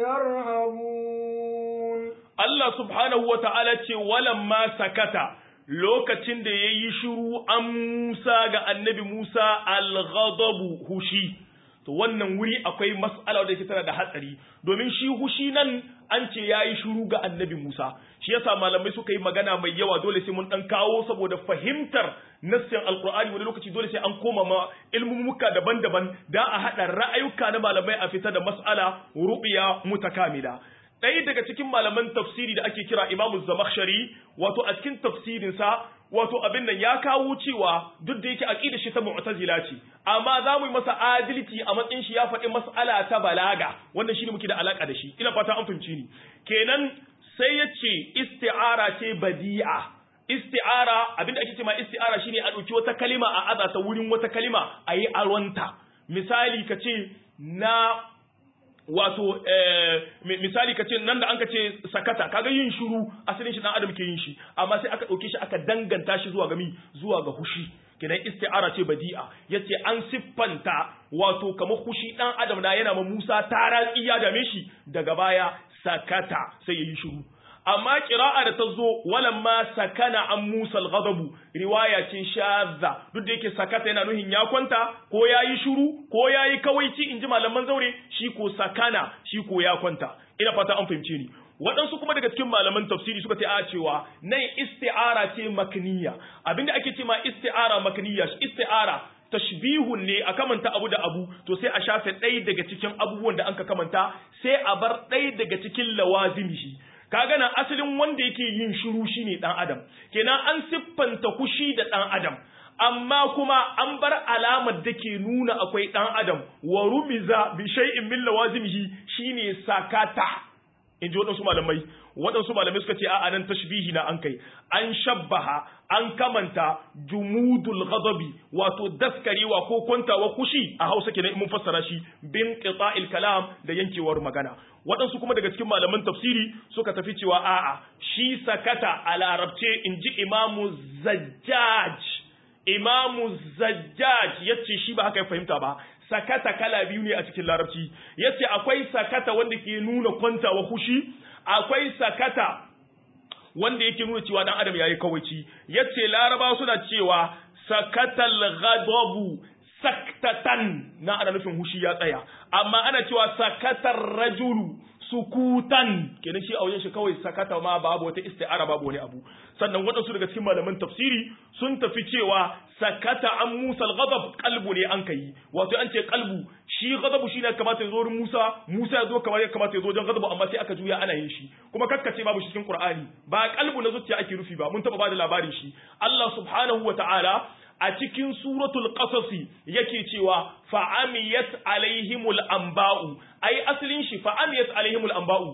B: يرهبون
A: Allah subhanahu wa ta'ala ce walamma sakata lokacin da ya yi shiru an Musa ga annabi Musa al-ghadabu hushi to wannan wuri akwai mas'ala da yake tana da hatsari domin shi hushi nan an ce ya yi shiru ga annabi Musa shi yasa malamai suka yi magana mai yawa dole sai mun dan kawo saboda fahimtar nassin alqur'ani wani lokaci dole sai an koma ma ilmumuka daban-daban da a hada ra'ayuka na malamai a fita da mas'ala rubiya mutakamila ɗaya daga cikin malaman tafsiri da ake kira imamu zamakhshari wato a cikin tafsirinsa wato abin nan ya kawo cewa duk da yake aqida shi ta mu'tazila ce amma za mu yi masa adalci a matsayin shi ya faɗi mas'ala ta balaga wannan shine muke da alaka da shi ina fata an fahimci ni kenan sai ya ce isti'ara ce badi'a isti'ara abinda ake ce ma isti'ara shine a ɗauki wata kalima a aza ta wurin wata kalima a yi alwanta misali ka ce na wato misali ka ce nan da an ka ce sakata kaga yin shuru asalin shi dan adam ke yin shi amma sai aka dauke shi aka danganta shi zuwa ga mi zuwa ga hushi kidan isti'ara ce badi'a yace an siffanta wato kamar hushi dan adam da yana ma Musa taratsi ya dame shi daga baya sakata sai yayi shuru amma kira'a da ta zo walan ma sakana an Musa al-ghadabu riwaya ce shadza duk da yake sakata yana nuhin ya kwanta ko yayi shuru ko yayi kawaici inji malaman zaure shi ko sakana shi ko ya kwanta ina fata an fahimce ni waɗansu kuma daga cikin malaman tafsiri suka ce a cewa nan isti'ara ce makniya abinda ake ce ma isti'ara makniya isti'ara tashbihun ne a kamanta abu da abu to sai a shafe ɗaya daga cikin abubuwan da anka kamanta sai a bar ɗaya daga cikin lawazimihi kaga nan asalin wanda yake yin shiru shine dan adam kenan an siffanta kushi da dan adam amma kuma an bar alamar da ke nuna akwai dan adam wa rumiza bi shay'in min lawazimihi shine sakata in ji waɗansu malamai waɗansu malamai suka ce a nan tashbihi na an kai an shabbaha an kamanta jumudul ghadabi wato daskarewa ko kwantawa kushi a hausa kenan mun fassara shi bin qita'il kalam da yankewar magana waɗansu kuma daga cikin malaman tafsiri suka tafi cewa a'a shi sakata a larabce in ji imamu zajjaj imamu zajjaj yace shi ba haka ya fahimta ba sakata kala biyu ne a cikin larabci yace akwai sakata wanda ke nuna kwantawa hushi akwai sakata wanda yake nuna cewa dan adam yayi kawaici yace laraba suna cewa sakatal ghadabu saktatan na ana nufin hushi ya tsaya amma ana cewa sakatar rajulu sukutan kenan shi a wajen shi kawai sakata ma babu wata isti'ara babu wani abu sannan waɗansu daga cikin malaman tafsiri sun tafi cewa sakata an Musa al-ghadab qalbu ne an kai wato an ce qalbu shi ghadabu shi ne kamata ya zo wurin Musa Musa ya zo kamar ya kamata ya zo wajen ghadabu amma sai aka juya ana yin shi kuma kakkace babu shi cikin Qur'ani ba qalbu na zuciya ake rufi ba mun taba bada labarin shi Allah subhanahu wa ta'ala a cikin suratul qasasi yake cewa fa'amiyat alaihimul anba'u ai asalin shi fa'amiyat alaihimul anba'u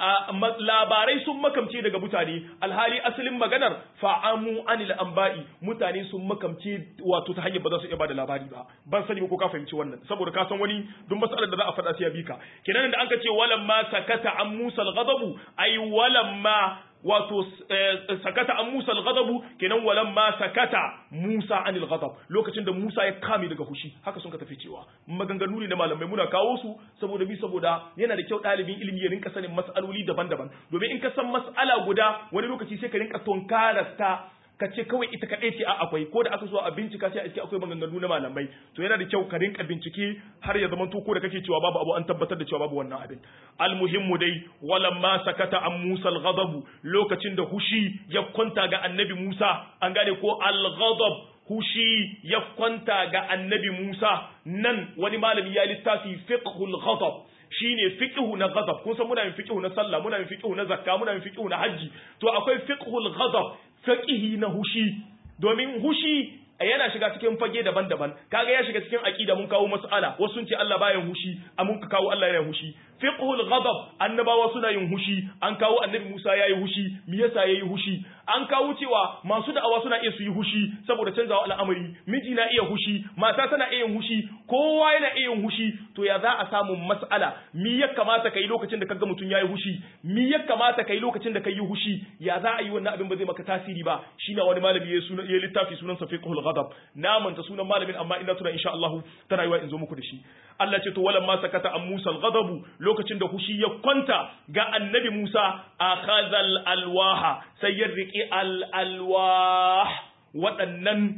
A: labarai sun makamce daga mutane alhali asalin maganar fa'amu anil anba'i mutane sun makamce wato ta hanyar ba za su iya bada labari ba ban sani ko ka fahimci wannan saboda ka san wani duk masalar da za a faɗa sai ya bi ka kenan da an ka ce walamma sakata an musa al-ghadabu ai walamma wato sakata an Musa al-ghadabu kenan walan ma sakata Musa anil ghadab lokacin da Musa ya kame daga hushi haka sun ka tafi cewa maganganu ne da malamai muna kawo su saboda bi saboda yana da kyau ɗalibin ilimi ya rinka sanin mas'aloli daban-daban domin in ka san mas'ala guda wani lokaci sai ka rinka tonkarasta ka ce kawai ita kaɗai ce a akwai ko da aka so a bincika sai a iske akwai maganganu na malamai to yana da kyau ka rinka bincike har ya zama to ko da kake cewa babu abu an tabbatar da cewa babu wannan abin almuhimmu dai walamma sakata an Musa al lokacin da hushi ya kwanta ga annabi Musa an gane ko al-ghadab hushi ya kwanta ga annabi Musa nan wani malami ya littafi fiqhul ghadab shine fiqhu na ghadab kun san muna yin fiqhu na sallah muna yin fiqhu na zakka muna yin fiqhu na haji to akwai fiqhul ghadab fiqhi na hushi domin hushi yana shiga cikin fage daban-daban kaga ya shiga cikin aqida mun kawo mas'ala wasu sun ce Allah baya hushi mun ka kawo Allah yana hushi fiqhul ghadab annabawa suna yin hushi an kawo annabi Musa yayi hushi me yasa yayi hushi an kawo cewa masu da'awa suna iya su yi hushi saboda canzawa al'amari miji na iya hushi mata tana iya yin hushi kowa yana iya yin hushi to ya za a samu mas'ala me ya kamata kai lokacin da kaga mutum yayi hushi me ya kamata kai lokacin da kai yi hushi ya za a yi wannan abin ba zai maka tasiri ba shine wani malami ya suna ya littafi sunan sa fiqhul ghadab na manta sunan malamin amma ina tuna insha Allah tana yiwa in zo muku da shi Allah ce to walan ma sakata an Musa al-ghadabu lokacin da hushi ya kwanta ga annabi Musa akhadhal alwaha sai ya riki al-alwah waɗannan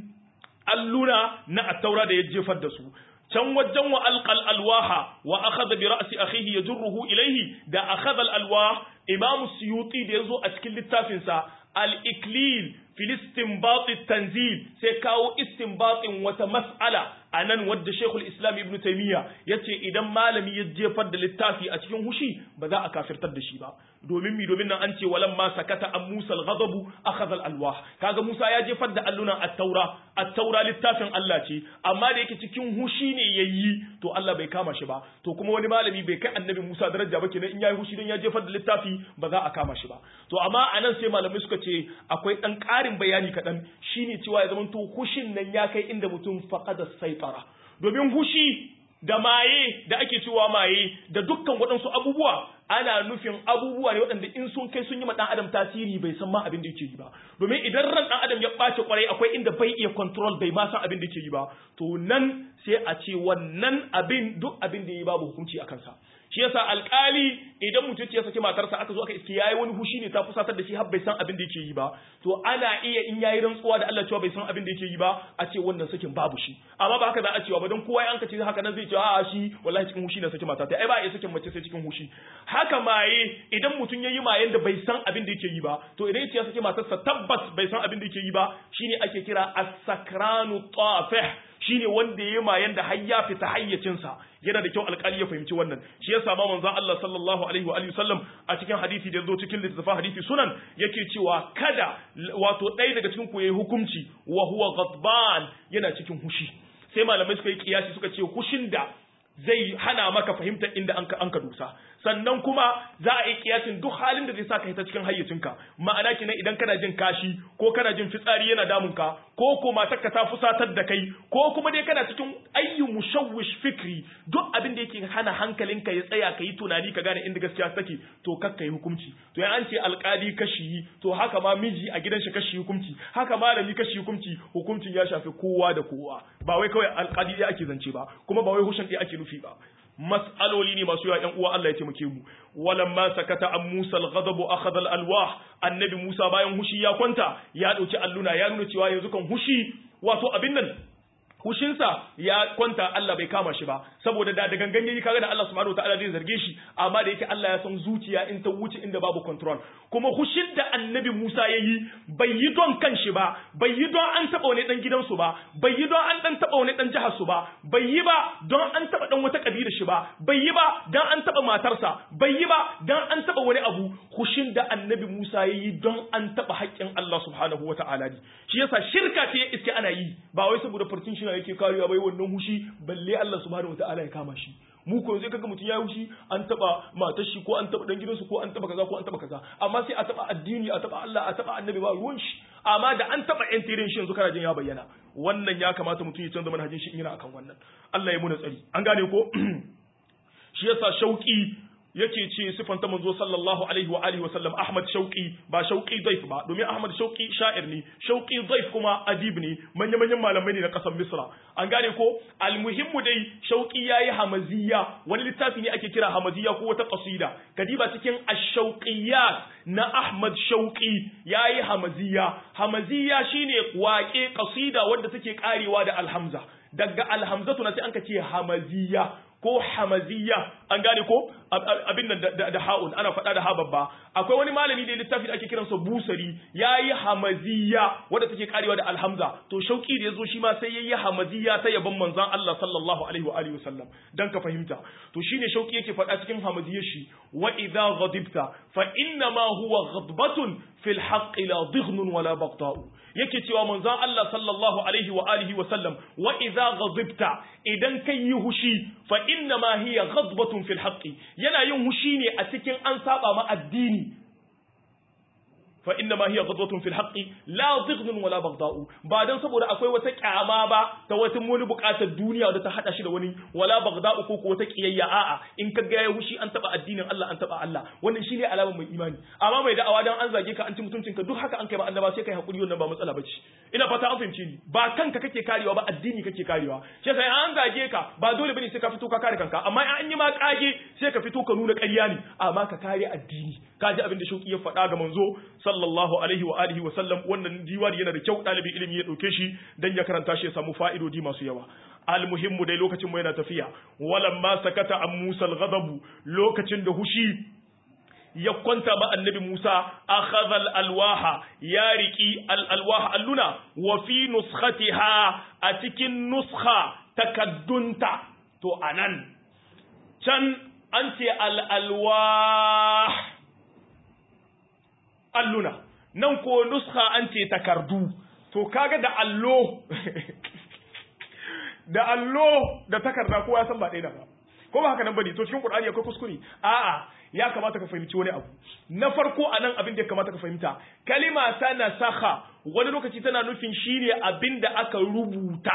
A: alluna na attaura da ya jefar da su can wajen wa alqal alwaha wa akhadha bi ra'si akhihi yajruhu ilayhi da akhadha alwah imam suyuti da yazo a cikin littafin sa al-iklil fil istinbat tanzil sai kawo istinbatin wata mas'ala anan wadda Sheikhul Islam Ibn Taymiyyah yace idan malami ya jefar da littafi a cikin hushi ba za a kafirtar da shi ba domin mi domin nan an ce walam ma sakata an Musa al-ghadabu akhadha al-alwah kaga Musa ya jefar da allunan at-taura at-taura littafin Allah ce amma da yake cikin hushi ne yayi to Allah bai kama shi ba to kuma wani malami bai kai annabi Musa daraja ba kenan in yayi hushi dan ya jefar da littafi ba za a kama shi ba to amma anan sai malamai suka ce akwai dan ƙarin bayani kaɗan shine cewa ya zama to hushin nan ya kai inda mutum faqada saitara domin hushi da maye da ake cewa maye da dukkan waɗansu abubuwa ana nufin abubuwa ne waɗanda in sun kai sun yi ma ɗan adam tasiri bai san ma abin da yake yi ba domin idan ran ɗan adam ya ɓace kwarai akwai inda bai iya control bai ma san abin da yake yi ba to nan sai a ce wannan abin duk abin da ya yi babu hukunci a kansa shi yasa alkali idan mutum ya saki matarsa aka zo aka iske yayi wani hushi ne ta fusatar da shi har bai san abin da yake yi ba to ana iya in yayi rantsuwa da Allah cewa bai san abin da yake yi ba a ce wannan sakin babu shi amma ba haka za a cewa ba don kowa an ka ce haka nan zai ce a shi wallahi cikin hushi na saki mata ta ai ba iya sakin mace sai cikin hushi haka maye idan mutum yayi mayen da bai san abin da yake yi ba to idan ya saki matarsa tabbas bai san abin da yake yi ba shine ake kira as-sakranu tafih shine wanda ya mayan da har ya fita hayyacinsa yana da kyau alƙali ya fahimci wannan shi ya sama manzon Allah sallallahu alaihi wa alihi sallam a cikin hadisi da yazo cikin littafin hadisi sunan yake cewa kada wato ɗaya daga cikin ku yayi hukunci wa huwa ghadban yana cikin hushi sai malamai suka yi kiyasi suka ce hushin da zai hana maka fahimtar inda an ka dusa sannan kuma za a yi kiyasin duk halin da zai sa ka hita cikin hayyacinka ma'ana kenan idan kana jin kashi ko kana jin fitsari yana damun ka ko ko matarka ta fusatar da kai ko kuma dai kana cikin ayyu mushawwish fikri duk abin da yake hana hankalinka ya tsaya ka yi tunani ka gane inda gaskiya take to kakka yi hukunci to ya an ce alkali kashi to haka ma miji a gidan shi kashi hukunci haka malami kashi hukunci hukuncin ya shafi kowa da kowa ba wai kawai alkali ɗaya ake zance ba kuma ba wai hushin ɗaya ake nufi ba mas'aloli ne masu yawa ƴan uwa Allah ya taimake mu walamma sakata an Musa al-ghadab akhadha al-alwah annabi Musa bayan hushi ya kwanta ya dauki alluna ya nuna cewa yanzu kan hushi wato abin nan hushinsa ya kwanta Allah bai kama shi ba saboda da da gangan yayi kaga da Allah subhanahu wataala zai zarge shi amma da yake Allah ya san zuciya in ta wuce inda babu control kuma hushin da annabi Musa yayi bai yi don kanshi ba bai yi don an taba wani dan gidansu ba bai yi don an dan taba wani dan jihar su ba bai yi ba don an taba dan wata kabila shi ba bai yi ba don an taba matarsa bai yi ba don an taba wani abu hushin da annabi Musa yayi don an taba haƙƙin Allah subhanahu wataala ne shi yasa shirka ce iske ana yi ba wai saboda furtin shi yake karewa bai wannan hushi balle Allah subhanahu wataala ya kama shi mu ko zai kaga mutum ya hushi an taba matar shi ko an taba dan gidansu ko an taba kaza ko an taba kaza amma sai a taba addini a taba Allah a taba annabi ba ruwan shi amma da an taba yan tirin shi yanzu kana jin ya bayyana wannan ya kamata mutum ya canza manhajin shi in yana akan wannan Allah ya muna tsari an gane ko shi yasa shauki yake ce sifanta manzo sallallahu alaihi wa alihi wa sallam Ahmad Shauki ba Shauki Daif ba domin Ahmad Shauki sha'ir ne Shauki Daif kuma adib ne manya manyan malamai ne na kasar Misra an gane ko almuhimmu dai Shauki yayi hamaziya wani littafi ne ake kira hamaziya ko wata qasida kadiba cikin ash-shauqiyat na Ahmad Shauki yayi hamaziya hamaziya shine waƙe qasida wadda take karewa da alhamza daga alhamzatu na sai an ka ce hamaziya ko hamaziya an gane ko abin nan da ha'un ana faɗa da ha babba akwai wani malami da littafi da ake kiransa busari yayi hamaziya wadda take karewa da alhamza to shauki da yazo shi ma sai yayi hamaziya ta yaban manzon Allah sallallahu alaihi wa alihi wasallam dan ka fahimta to shine shauki yake faɗa cikin hamaziyar shi wa idza ghadibta fa inna ma huwa ghadbatun fil haqqi la dighnun wala baghta'u yake cewa manzon Allah sallallahu alaihi wa alihi wa sallam wa idza ghadibta idan kai yi hushi fa inna ma hiya ghadbatun fil haqqi yana yin hushi ne a cikin an saba ma addini fa inna ma hiya ghadwatun fil haqqi la dhighnun wala baghda'u ba dan saboda akwai wata kyama ba ta wata wani bukatar duniya da ta hada shi da wani wala baghda'u ko wata kiyayya a'a in ka ga ya hushi an taba addinin Allah an taba Allah wannan shine alamar mai imani amma mai da'awa dan an zage ka an ci mutuncin ka duk haka an kai ba annaba sai kai hakuri wannan ba matsala bace ina fata an fahimce ni ba kanka kake karewa ba addini kake karewa sai sai an zage ka ba dole bane sai ka fito ka kare kanka amma an yi ma kage sai ka fito ka nuna ƙarya ne amma ka kare addini ka ji abin da shauki ya faɗa ga manzo sallallahu alaihi wa alihi wa sallam wannan diwani yana da kyau ɗalibin ilimi ya ɗauke shi dan ya karanta shi ya samu fa'idodi masu yawa almuhimmu dai lokacin mu yana tafiya walamma sakata an musa al lokacin da hushi ya kwanta ba annabi Musa akhadha al-alwaha ya riki al-alwaha alluna wa fi nuskhatiha a cikin nuskha takaddunta to anan can an ce al-alwah alluna nan ko nuskha an ce takardu to kaga da allo da allo da takarda kowa ya san ba ɗaya ba ko ba haka nan bane to cikin Qur'ani akwai kuskure a'a ya kamata ka fahimci wani abu na farko anan abin da ya kamata ka fahimta kalima ta nasakha wani lokaci tana nufin shine abin da aka rubuta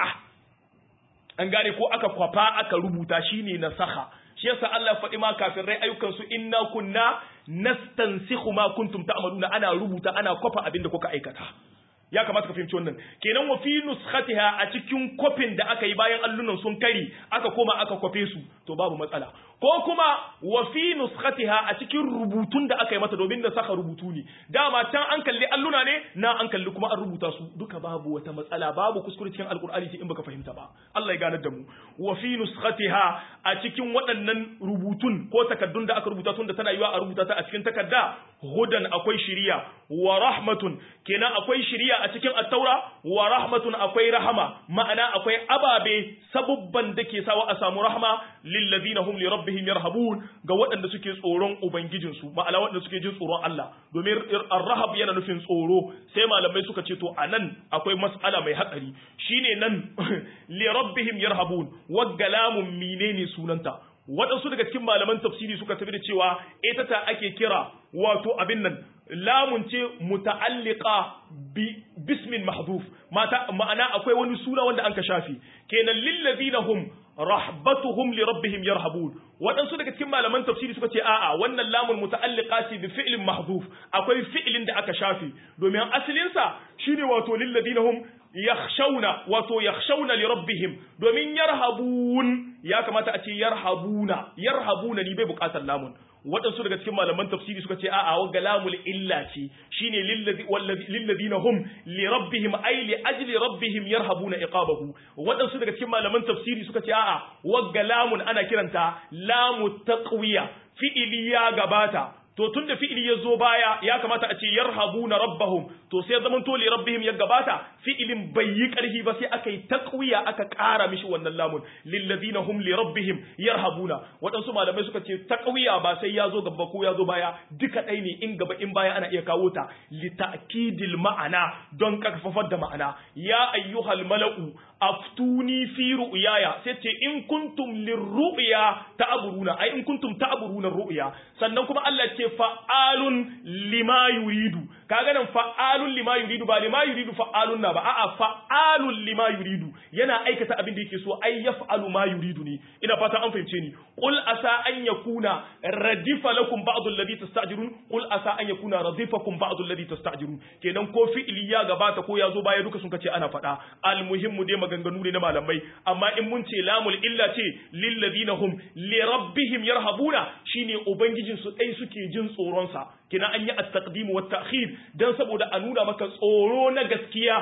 A: an gane ko aka kwafa aka rubuta shine nasakha shi yasa Allah ya faɗi ma kafirai ayyukan su inna kunna nastansikhu ma kuntum ta'maluna ana rubuta ana kwafa abin da kuka aikata ya kamata ka fahimci wannan kenan wa fi nuskhatiha a cikin kofin da aka yi bayan allunan sun kari aka koma aka kwafe su to babu matsala ko kuma wa fi nuskhatiha a cikin rubutun da aka yi mata domin da saka rubutu ne dama can an kalli alluna ne na an kalli kuma an rubuta su duka babu wata matsala babu kuskure cikin alkur'ani sai in baka fahimta ba Allah ya ganar da mu wa fi nuskhatiha a cikin waɗannan rubutun ko takaddun da aka rubuta tun da tana yiwa a rubuta ta a cikin takadda hudan akwai shiriya wa rahmatun kenan akwai shiriya a cikin attaura wa rahmatun akwai rahama ma'ana akwai ababe sabubban da ke sawa a samu rahama lillazina hum li rabbihim yarhabun ga waɗanda suke tsoron ubangijin su ma'ana waɗanda suke jin tsoron Allah domin ar-rahab yana nufin tsoro sai malamai suka ce to anan akwai mas'ala mai hatsari shine nan li rabbihim yarhabun waggalamun menene sunanta waɗansu daga cikin malaman tafsiri suka tafi da cewa ita ta ake kira wato abin nan lamun ce muta'alliqa bi bismin mahdhuf mata ma'ana akwai wani suna wanda anka shafi kenan lillazina hum rahbatuhum li rabbihim yarhabun waɗansu daga cikin malaman tafsiri suka ce a'a wannan lamun muta'alliqa ce bi fi'lin mahdhuf akwai fi'lin da aka shafi domin asalin sa shine wato lillazina hum yakhshawna wato yakhshawna li rabbihim domin yarhabun ya kamata a ce yarhabuna yarhabuna ni bai bukatar lamun waɗansu daga cikin malaman tafsiri suka ce a'a wa galamul illa ce shine lilladina hum li rabbihim ay li ajli rabbihim yarhabuna iqabahu waɗansu daga cikin malaman tafsiri suka ce a'a wa galamun ana kiranta lamu taqwiya fi'ili ya gabata to tun da fi'ili ya zo baya ya kamata a ce yarhabuna rabbahum to sai zaman to li rabbihim ya gabata fi'ilin bai yi karhi ba sai aka yi taqwiya aka ƙara mishi wannan lamun lillazina hum li rabbihim yarhabuna waɗansu malamai suka ce taqwiya ba sai ya zo gaba ko ya zo baya duka ɗai ne in gaba in baya ana iya kawo ta li ta'kidil ma'ana don karfafar da ma'ana ya ayyuhal mala'u aftuni fi ru'yaya sai ce in kuntum lirru'ya ta'buruna ai in kuntum ta'buruna ru'ya sannan kuma Allah ce fa'alun lima yuridu kaga nan fa'alun lima yuridu ba lima yuridu fa'alun na ba a'a fa'alun lima yuridu yana aikata abin da yake so ai yaf'alu ma yuridu ne ina fata an fahimce ni qul asa an yakuna radifa lakum ba'd alladhi tasta'jirun qul asa an yakuna radifakum ba'd alladhi tasta'jirun kenan ko fi'li ya gabata ko ya zo baya duka sun kace ana fada almuhimmu dai maganganu ne na malamai amma in mun ce lamul illa ce lil ladina hum li rabbihim yarhabuna shine ubangijin su dai suke jin tsoron sa kina an yi at-taqdim wa ta'khir dan saboda a nuna maka tsoro na gaskiya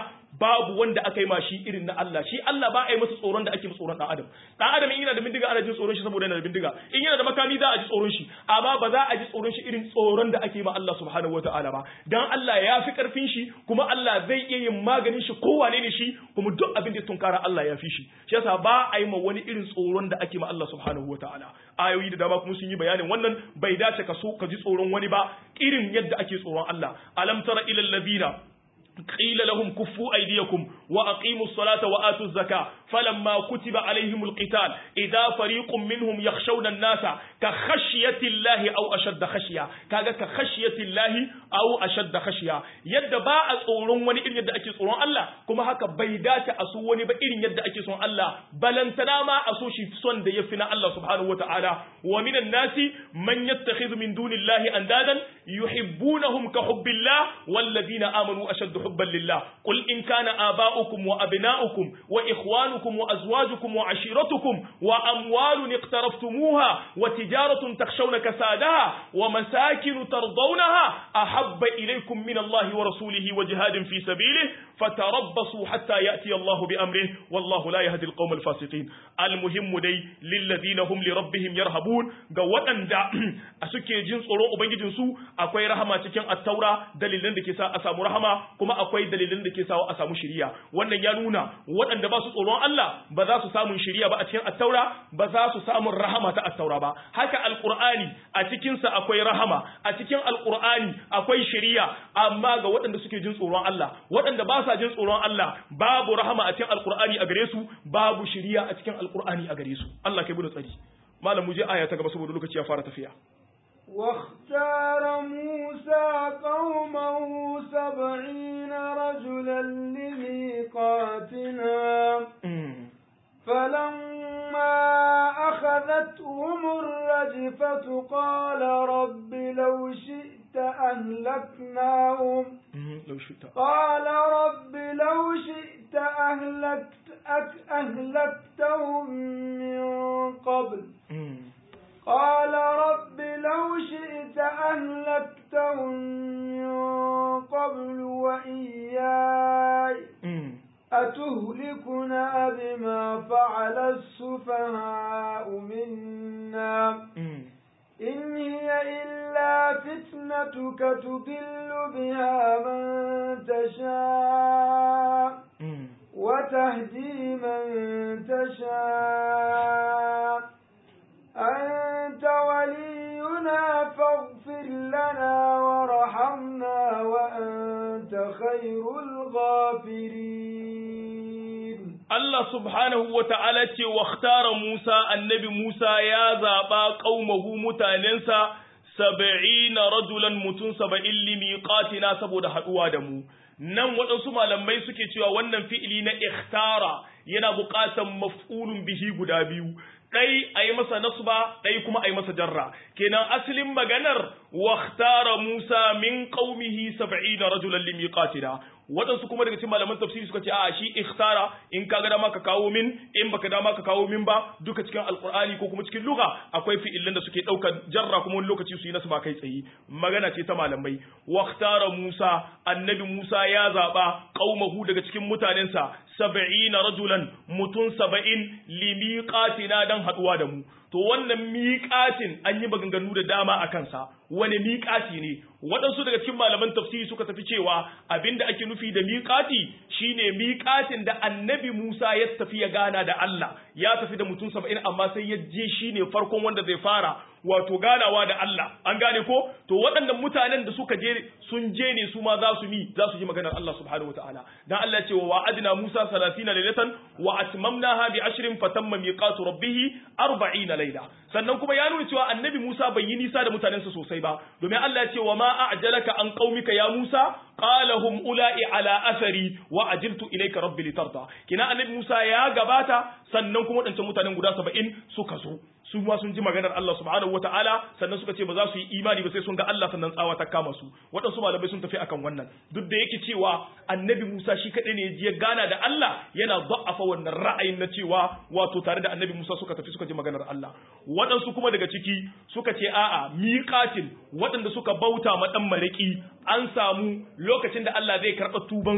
A: babu wanda aka yi ma shi irin na Allah shi Allah ba a yi masa tsoron da ake masa tsoron dan adam dan adam in yana da bindiga ana jin tsoron shi saboda yana da bindiga in yana da makami za a ji tsoron shi amma ba za a ji tsoron shi irin tsoron da ake ma Allah subhanahu wataala ba dan Allah ya fi karfin shi kuma Allah zai iya yin maganin shi kowane ne shi kuma duk abin da ya tunkara Allah ya fi shi shi yasa ba a yi ma wani irin tsoron da ake ma Allah subhanahu wataala ayoyi da dama kuma sun yi bayanin wannan bai dace ka so ka ji tsoron wani ba irin yadda ake tsoron Allah alam tara ilal ladina قيل لهم كفوا أيديكم وأقيموا الصلاة وآتوا الزكاة فلما كتب عليهم القتال إذا فريق منهم يخشون الناس كخشية الله أو أشد خشية كذا كخشية الله أو أشد خشية يد باء صورون وني إن يد أكي صورون الله كما هكا بيدات أسو وني بإن يد أكي صورون الله بل انتنا ما أسوشي صن دي يفنا الله سبحانه وتعالى ومن الناس من يتخذ من دون الله أندادا يحبونهم كحب الله والذين آمنوا أشد حبا لله قل إن كان آباؤكم وأبناؤكم وإخوانكم وأزواجكم وعشيرتكم وأموال اقترفتموها وتجارة تخشون كسادها ومساكن ترضونها أحب إليكم من الله ورسوله وجهاد في سبيله فتربصوا حتى يأتي الله بأمره والله لا يهدي القوم الفاسقين المهم دي للذين هم لربهم يرهبون قوة دا أسكي جنس أولو أبنجي جنسو أكوي رحمة تكين التورا دليلن دكي سا أسامو رحمة كما أكوي دليلن دكي سا أسامو شريا وانا يانونا وانا دباسو أولو الله بذاسو سامو شريا با أتكين التورا بذاسو سامو رحمة التورا با هكا القرآن أتكين سا أكوي رحمة أتكين القرآن أكوي شريا أما قوة دسكي جنس أولو الله وانا دباسو sa jin tsoron Allah babu rahama a cikin alkur'ani a gare su babu shiriya a cikin alkur'ani a gare su Allah kai bude tsari malam muje aya ta gaba saboda lokaci ya fara tafiya
B: واختار موسى قومه سبعين رجلا لميقاتنا فلما أخذتهم الرجفة قال رب لو شئت أهلكناهم
A: لو شئت
B: قال رب لو شئت أهلكت أك أهلكتهم من قبل قال رب لو شئت أهلكتهم من قبل وإياي أتهلكنا بما فعل السفهاء منا إن هي إلا فتنتك تضل بها من تشاء وتهدي من تشاء أنت ولينا فاغفر لنا ورحمنا وأنت خير الغافرين
A: Allah subhanahu wa ta'ala ce wa Musa annabi Musa ya zaɓa ƙaumahu mutanensa saba'ina rajulan mutum saba'in limiqatina saboda haɗuwa da mu. Nan waɗansu malamai suke cewa wannan fi'ili na ikhtara yana buƙatar maf'ulun bihi guda biyu. ɗai a yi masa nasba ɗai kuma a yi masa jarra kenan asalin maganar waktara musa min qaumihi sab'ina rajulan limiqatina waɗansu kuma daga cikin malaman tafsiri suka ce a shi ikhtara in ka ga dama ka kawo min in baka dama ka kawo min ba duka cikin alqur'ani ko kuma cikin lugha akwai fi'ilan da suke ɗaukar jarra kuma wani lokaci su yi nasba kai tsaye magana ce ta malamai waktara musa annabi musa ya zaba qaumahu daga cikin mutanensa sab'ina rajulan mutun saba'in limiqatina dan haduwa da mu to wannan miƙatin an yi maganganu da dama a kansa wani miƙati ne waɗansu daga cikin malaman tafsiri suka tafi cewa abinda ake nufi da miƙati shine miƙatin da annabi Musa ya tafi ya gana da Allah ya tafi da mutum saba'in amma sai ya je shine farkon wanda zai fara wato ganawa da Allah an gane ko to waɗannan mutanen da suka je sun je ne su ma za su mi za su ji maganar Allah subhanahu wataala dan Allah ya ce wa wa'adna Musa 30 laylatan wa atmamnaha bi ashrin fatamma miqatu rabbih 40 layla sannan kuma ya nuna cewa annabi Musa bai yi nisa da mutanensa sosai ba domin Allah ya ce wa ma a'jalaka an qaumika ya Musa qala hum ula'i ala athari wa ajiltu ilayka rabbi litarda kina annabi Musa ya gabata sannan kuma wadancan mutanen guda 70 suka zo su ma sun ji maganar Allah subhanahu wataala sannan suka ce ba za su yi imani ba sai sun ga Allah sannan tsawa ta kama su waɗansu malamai sun tafi akan wannan duk da yake cewa annabi Musa shi kaɗai ne ya gana da Allah yana da'afa wannan ra'ayin na cewa wato tare da annabi Musa suka tafi suka ji maganar Allah waɗansu kuma daga ciki suka ce a'a miqatin waɗanda suka bauta ma dan maraki an samu lokacin da Allah zai karɓa tuban su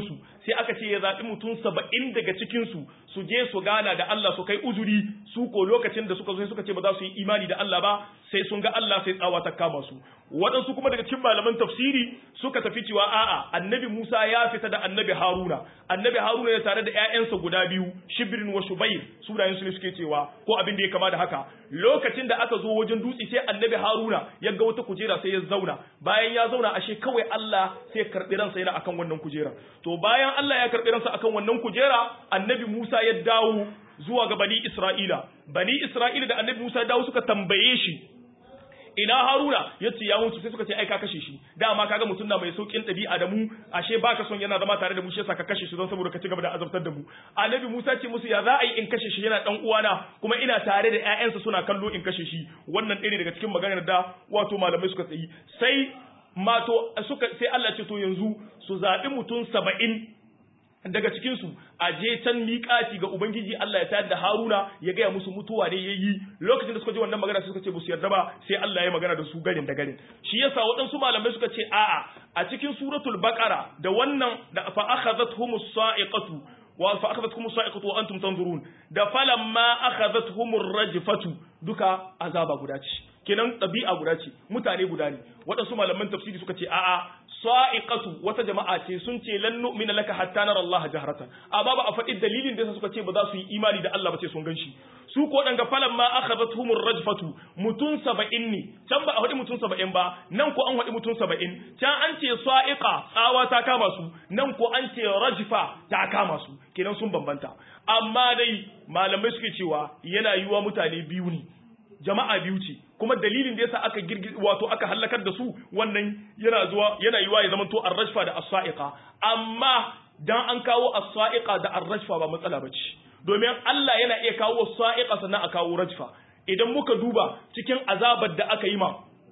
A: sai aka ce ya zaɓi mutum saba'in daga cikinsu su je su gana da Allah su kai uzuri su ko lokacin da suka zo sai suka ce ba za su yi imani da Allah ba sai sun ga Allah sai tsawa ta kama su waɗansu kuma daga cikin malaman tafsiri suka tafi cewa a'a annabi Musa ya fita da annabi Haruna annabi Haruna ya tare da ƴaƴansa guda biyu Shibrin wa Shubair sunayen su ne suke cewa ko abin da ya kama da haka lokacin da aka zo wajen dutse sai annabi Haruna ya ga wata kujera sai ya zauna bayan ya zauna ashe kawai Allah sai ya karɓi ransa yana akan wannan kujera to bayan Allah ya karɓi ransa akan wannan kujera annabi Musa ya dawo zuwa ga bani Isra'ila bani Isra'ila da annabi Musa ya dawo suka tambaye shi ina haruna ya ce ya mutu sai suka ce ai ka kashe shi dama kaga mutum na mai saukin ɗabi'a da mu ashe baka son yana zama tare da mu shi yasa ka kashe shi don saboda ka ci gaba da azabtar da mu annabi musa ce musu ya za a yi in kashe shi yana dan uwana kuma ina tare da ƴaƴansa suna kallo in kashe shi wannan ɗaya daga cikin maganar da wato malamai suka tsayi sai mato suka sai Allah ce to yanzu su zaɓi mutum saba'in daga cikinsu a je can miƙati ga Ubangiji Allah ya tayar da Haruna ya gaya musu mutuwa ne ya yi lokacin da suka ji wannan magana suka ce ba su yarda ba sai Allah ya magana da su garin da garin shi yasa waɗansu malamai suka ce a'a a cikin suratul baqara da wannan da fa akhadhathumus sa'iqatu wa fa akhadhathumus sa'iqatu wa antum tanzurun da falamma akhadhathumur rajfatu duka azaba guda ce kenan ɗabi'a guda ce mutane guda ne waɗansu malaman tafsiri suka ce a'a sa'iqatu wata jama'a ce sun ce lan nu'mina laka hatta nara Allah jahratan amma ba a faɗi dalilin da suka ce ba za su yi imani da Allah ba ce sun ganshi su ko danga falan ma akhadathumur rajfatu mutun 70 ne can ba a faɗi mutun 70 ba nan ko an faɗi mutun 70 can an ce sa'iqa tsawa ta kama su nan ko an ce rajfa ta kama su kenan sun bambanta amma dai malamai suke cewa yana yiwa mutane biyu ne jama'a biyu ce kuma dalilin da yasa aka girgi wato aka halakar da su wannan yana zuwa yana yiwa ya zamanto ar-rajfa da as-sa'iqa amma dan an kawo as-sa'iqa da ar-rajfa ba matsala bace domin Allah yana iya kawo sa'iqa sannan a kawo rajfa idan muka duba cikin azabar da aka yi ma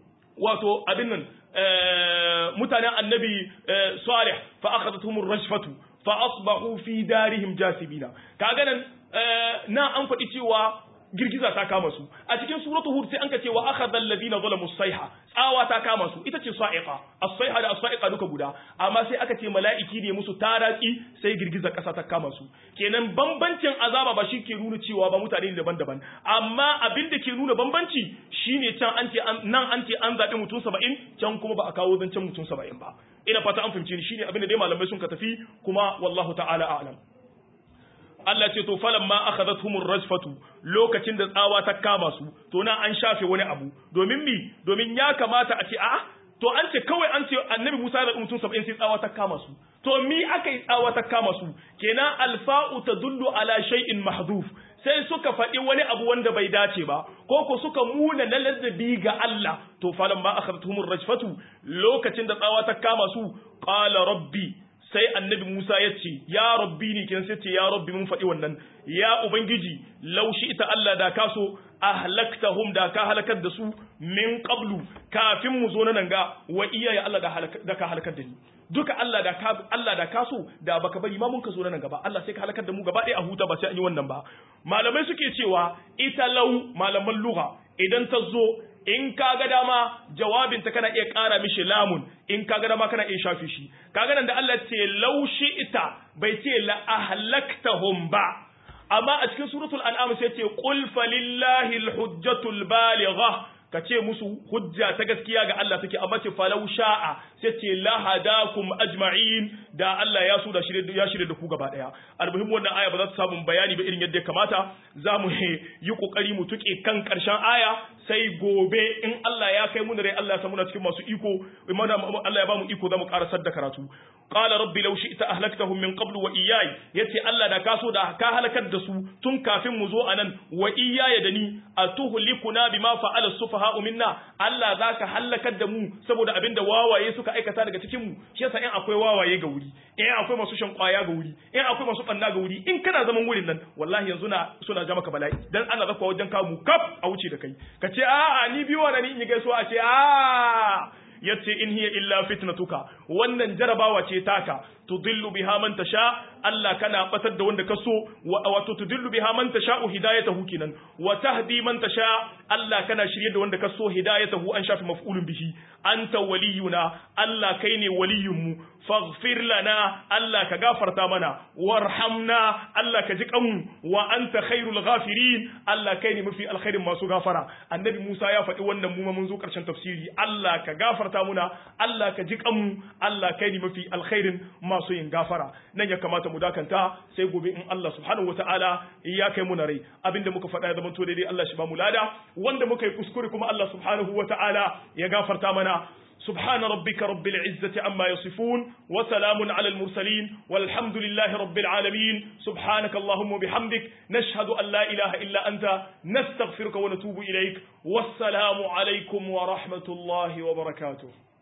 A: wato abin nan mutanen annabi salih fa akhadathum ar-rajfatu fa asbahu fi darihim jasibina kaga nan na an faɗi cewa girgiza ta kama su a cikin suratu hud sai an ka ce wa akhadha alladhina zalamu sayha tsawa ta kama su ita ce sa'iqa as-sayha da as-sa'iqa duka guda amma sai aka ce mala'iki ne musu taraki sai girgiza kasa ta kama su kenan bambancin azaba ba shi ke nuna cewa ba mutane ne daban-daban amma abin da ke nuna bambanci shine can an ce nan an ce an zaɓi mutum 70 can kuma ba a kawo zancen mutum 70 ba ina fata an fahimce ni shine abin da dai malamai sun ka tafi kuma wallahu ta'ala a'lam Allah ce to falan ma akhadathumur rajfatu lokacin da tsawa ta kama su to na an shafe wani abu domin mi domin ya kamata a ce a'a to an ce kawai an ce annabi Musa da mutum 70 sai tsawa ta kama su to mi aka yi tsawa ta kama su kenan alfa'u tadullu ala shay'in mahdhuf sai suka faɗi wani abu wanda bai dace ba ko ko suka muna na ladabi ga Allah to falan ma akhadathumur rajfatu lokacin da tsawa ta kama su qala rabbi sai annabi Musa ya ce, Ya rabbi ni kin sai ce, Ya rabbi mun faɗi wannan, ya Ubangiji, laushi ita Allah da ka so, ahlaktahum da ka halakar da su min qablu kafin mu zo na nan ga wa iyaye Allah da ka halakar da ni. Duka Allah da ka Allah da ka so da baka bari ma mun ka zo na nan gaba Allah sai ka halakar da mu gaba ɗaya a huta ba sai an yi wannan ba. Malamai suke cewa ita lau malaman lugha idan ta zo in ka ga dama jawabinta kana iya ƙara mishi lamun in ka ga dama kana iya shafi shi kaga nan da Allah ce laushi ita bai ce la ahlaktahum ba amma a cikin suratul an'am sai ce qul falillahi alhujjatul baligha ka ce musu hujja ta gaskiya ga Allah take amma ce falau sha'a sai ce la hadakum ajma'in da Allah ya so da shirye ya shirye da ku gaba daya almuhim wannan aya ba za ta samu bayani ba irin yadda ya kamata za mu yi kokari mu tuke kan karshen aya sai gobe in Allah ya kai mu da rai Allah ya samu na cikin masu iko Allah ya ba mu iko za mu karasar da karatu qala rabbi law shi'ta ahlaktahum min qablu wa iyyai yace Allah da ka so da ka halakar da su tun kafin mu zo anan wa iyyaya da ni atuhlikuna bima fa'ala sufaha'u minna Allah zaka halakar da mu saboda abinda wawaye suka aikata daga cikin mu shi yasa in akwai wawaye ga wuri in akwai masu shan kwaya ga wuri in akwai masu banna ga wuri in kana zaman wurin nan wallahi yanzu na suna ja maka bala'i dan ana zakwa wajen kawo mu kaf a wuce da kai ka ce a'a ni biyo da ni in yi gaisuwa a ce a'a yace in hiya illa fitnatuka wannan jarabawa ce taka tudillu biha man tasha Allah kana batar da wanda kaso wato tudillu biha man tasha hidayatahu kinan wa tahdi man tasha Allah kana shirye da wanda kaso hidayatahu an shafi maf'ulun bihi anta waliyuna Allah kai ne waliyinmu faghfir lana Allah ka gafarta mana warhamna Allah ka ji kanmu wa anta khairul ghafirin Allah kai ne mafi alkhairin masu gafara annabi Musa ya faɗi wannan mu mun zo karshen tafsiri Allah ka gafarta muna Allah ka ji kanmu Allah kai ne mafi alkhairin masu yin gafara nan ya kamata mu dakanta sai gobe in Allah subhanahu wataala ya kai mu na rai abinda muka faɗa ya zama to daidai Allah shi ba mu lada wanda muka yi kuskure kuma Allah subhanahu wataala ya gafarta mana سبحان ربك رب العزة عما يصفون وسلام على المرسلين والحمد لله رب العالمين سبحانك اللهم وبحمدك نشهد أن لا إله إلا أنت نستغفرك ونتوب إليك والسلام عليكم ورحمة الله وبركاته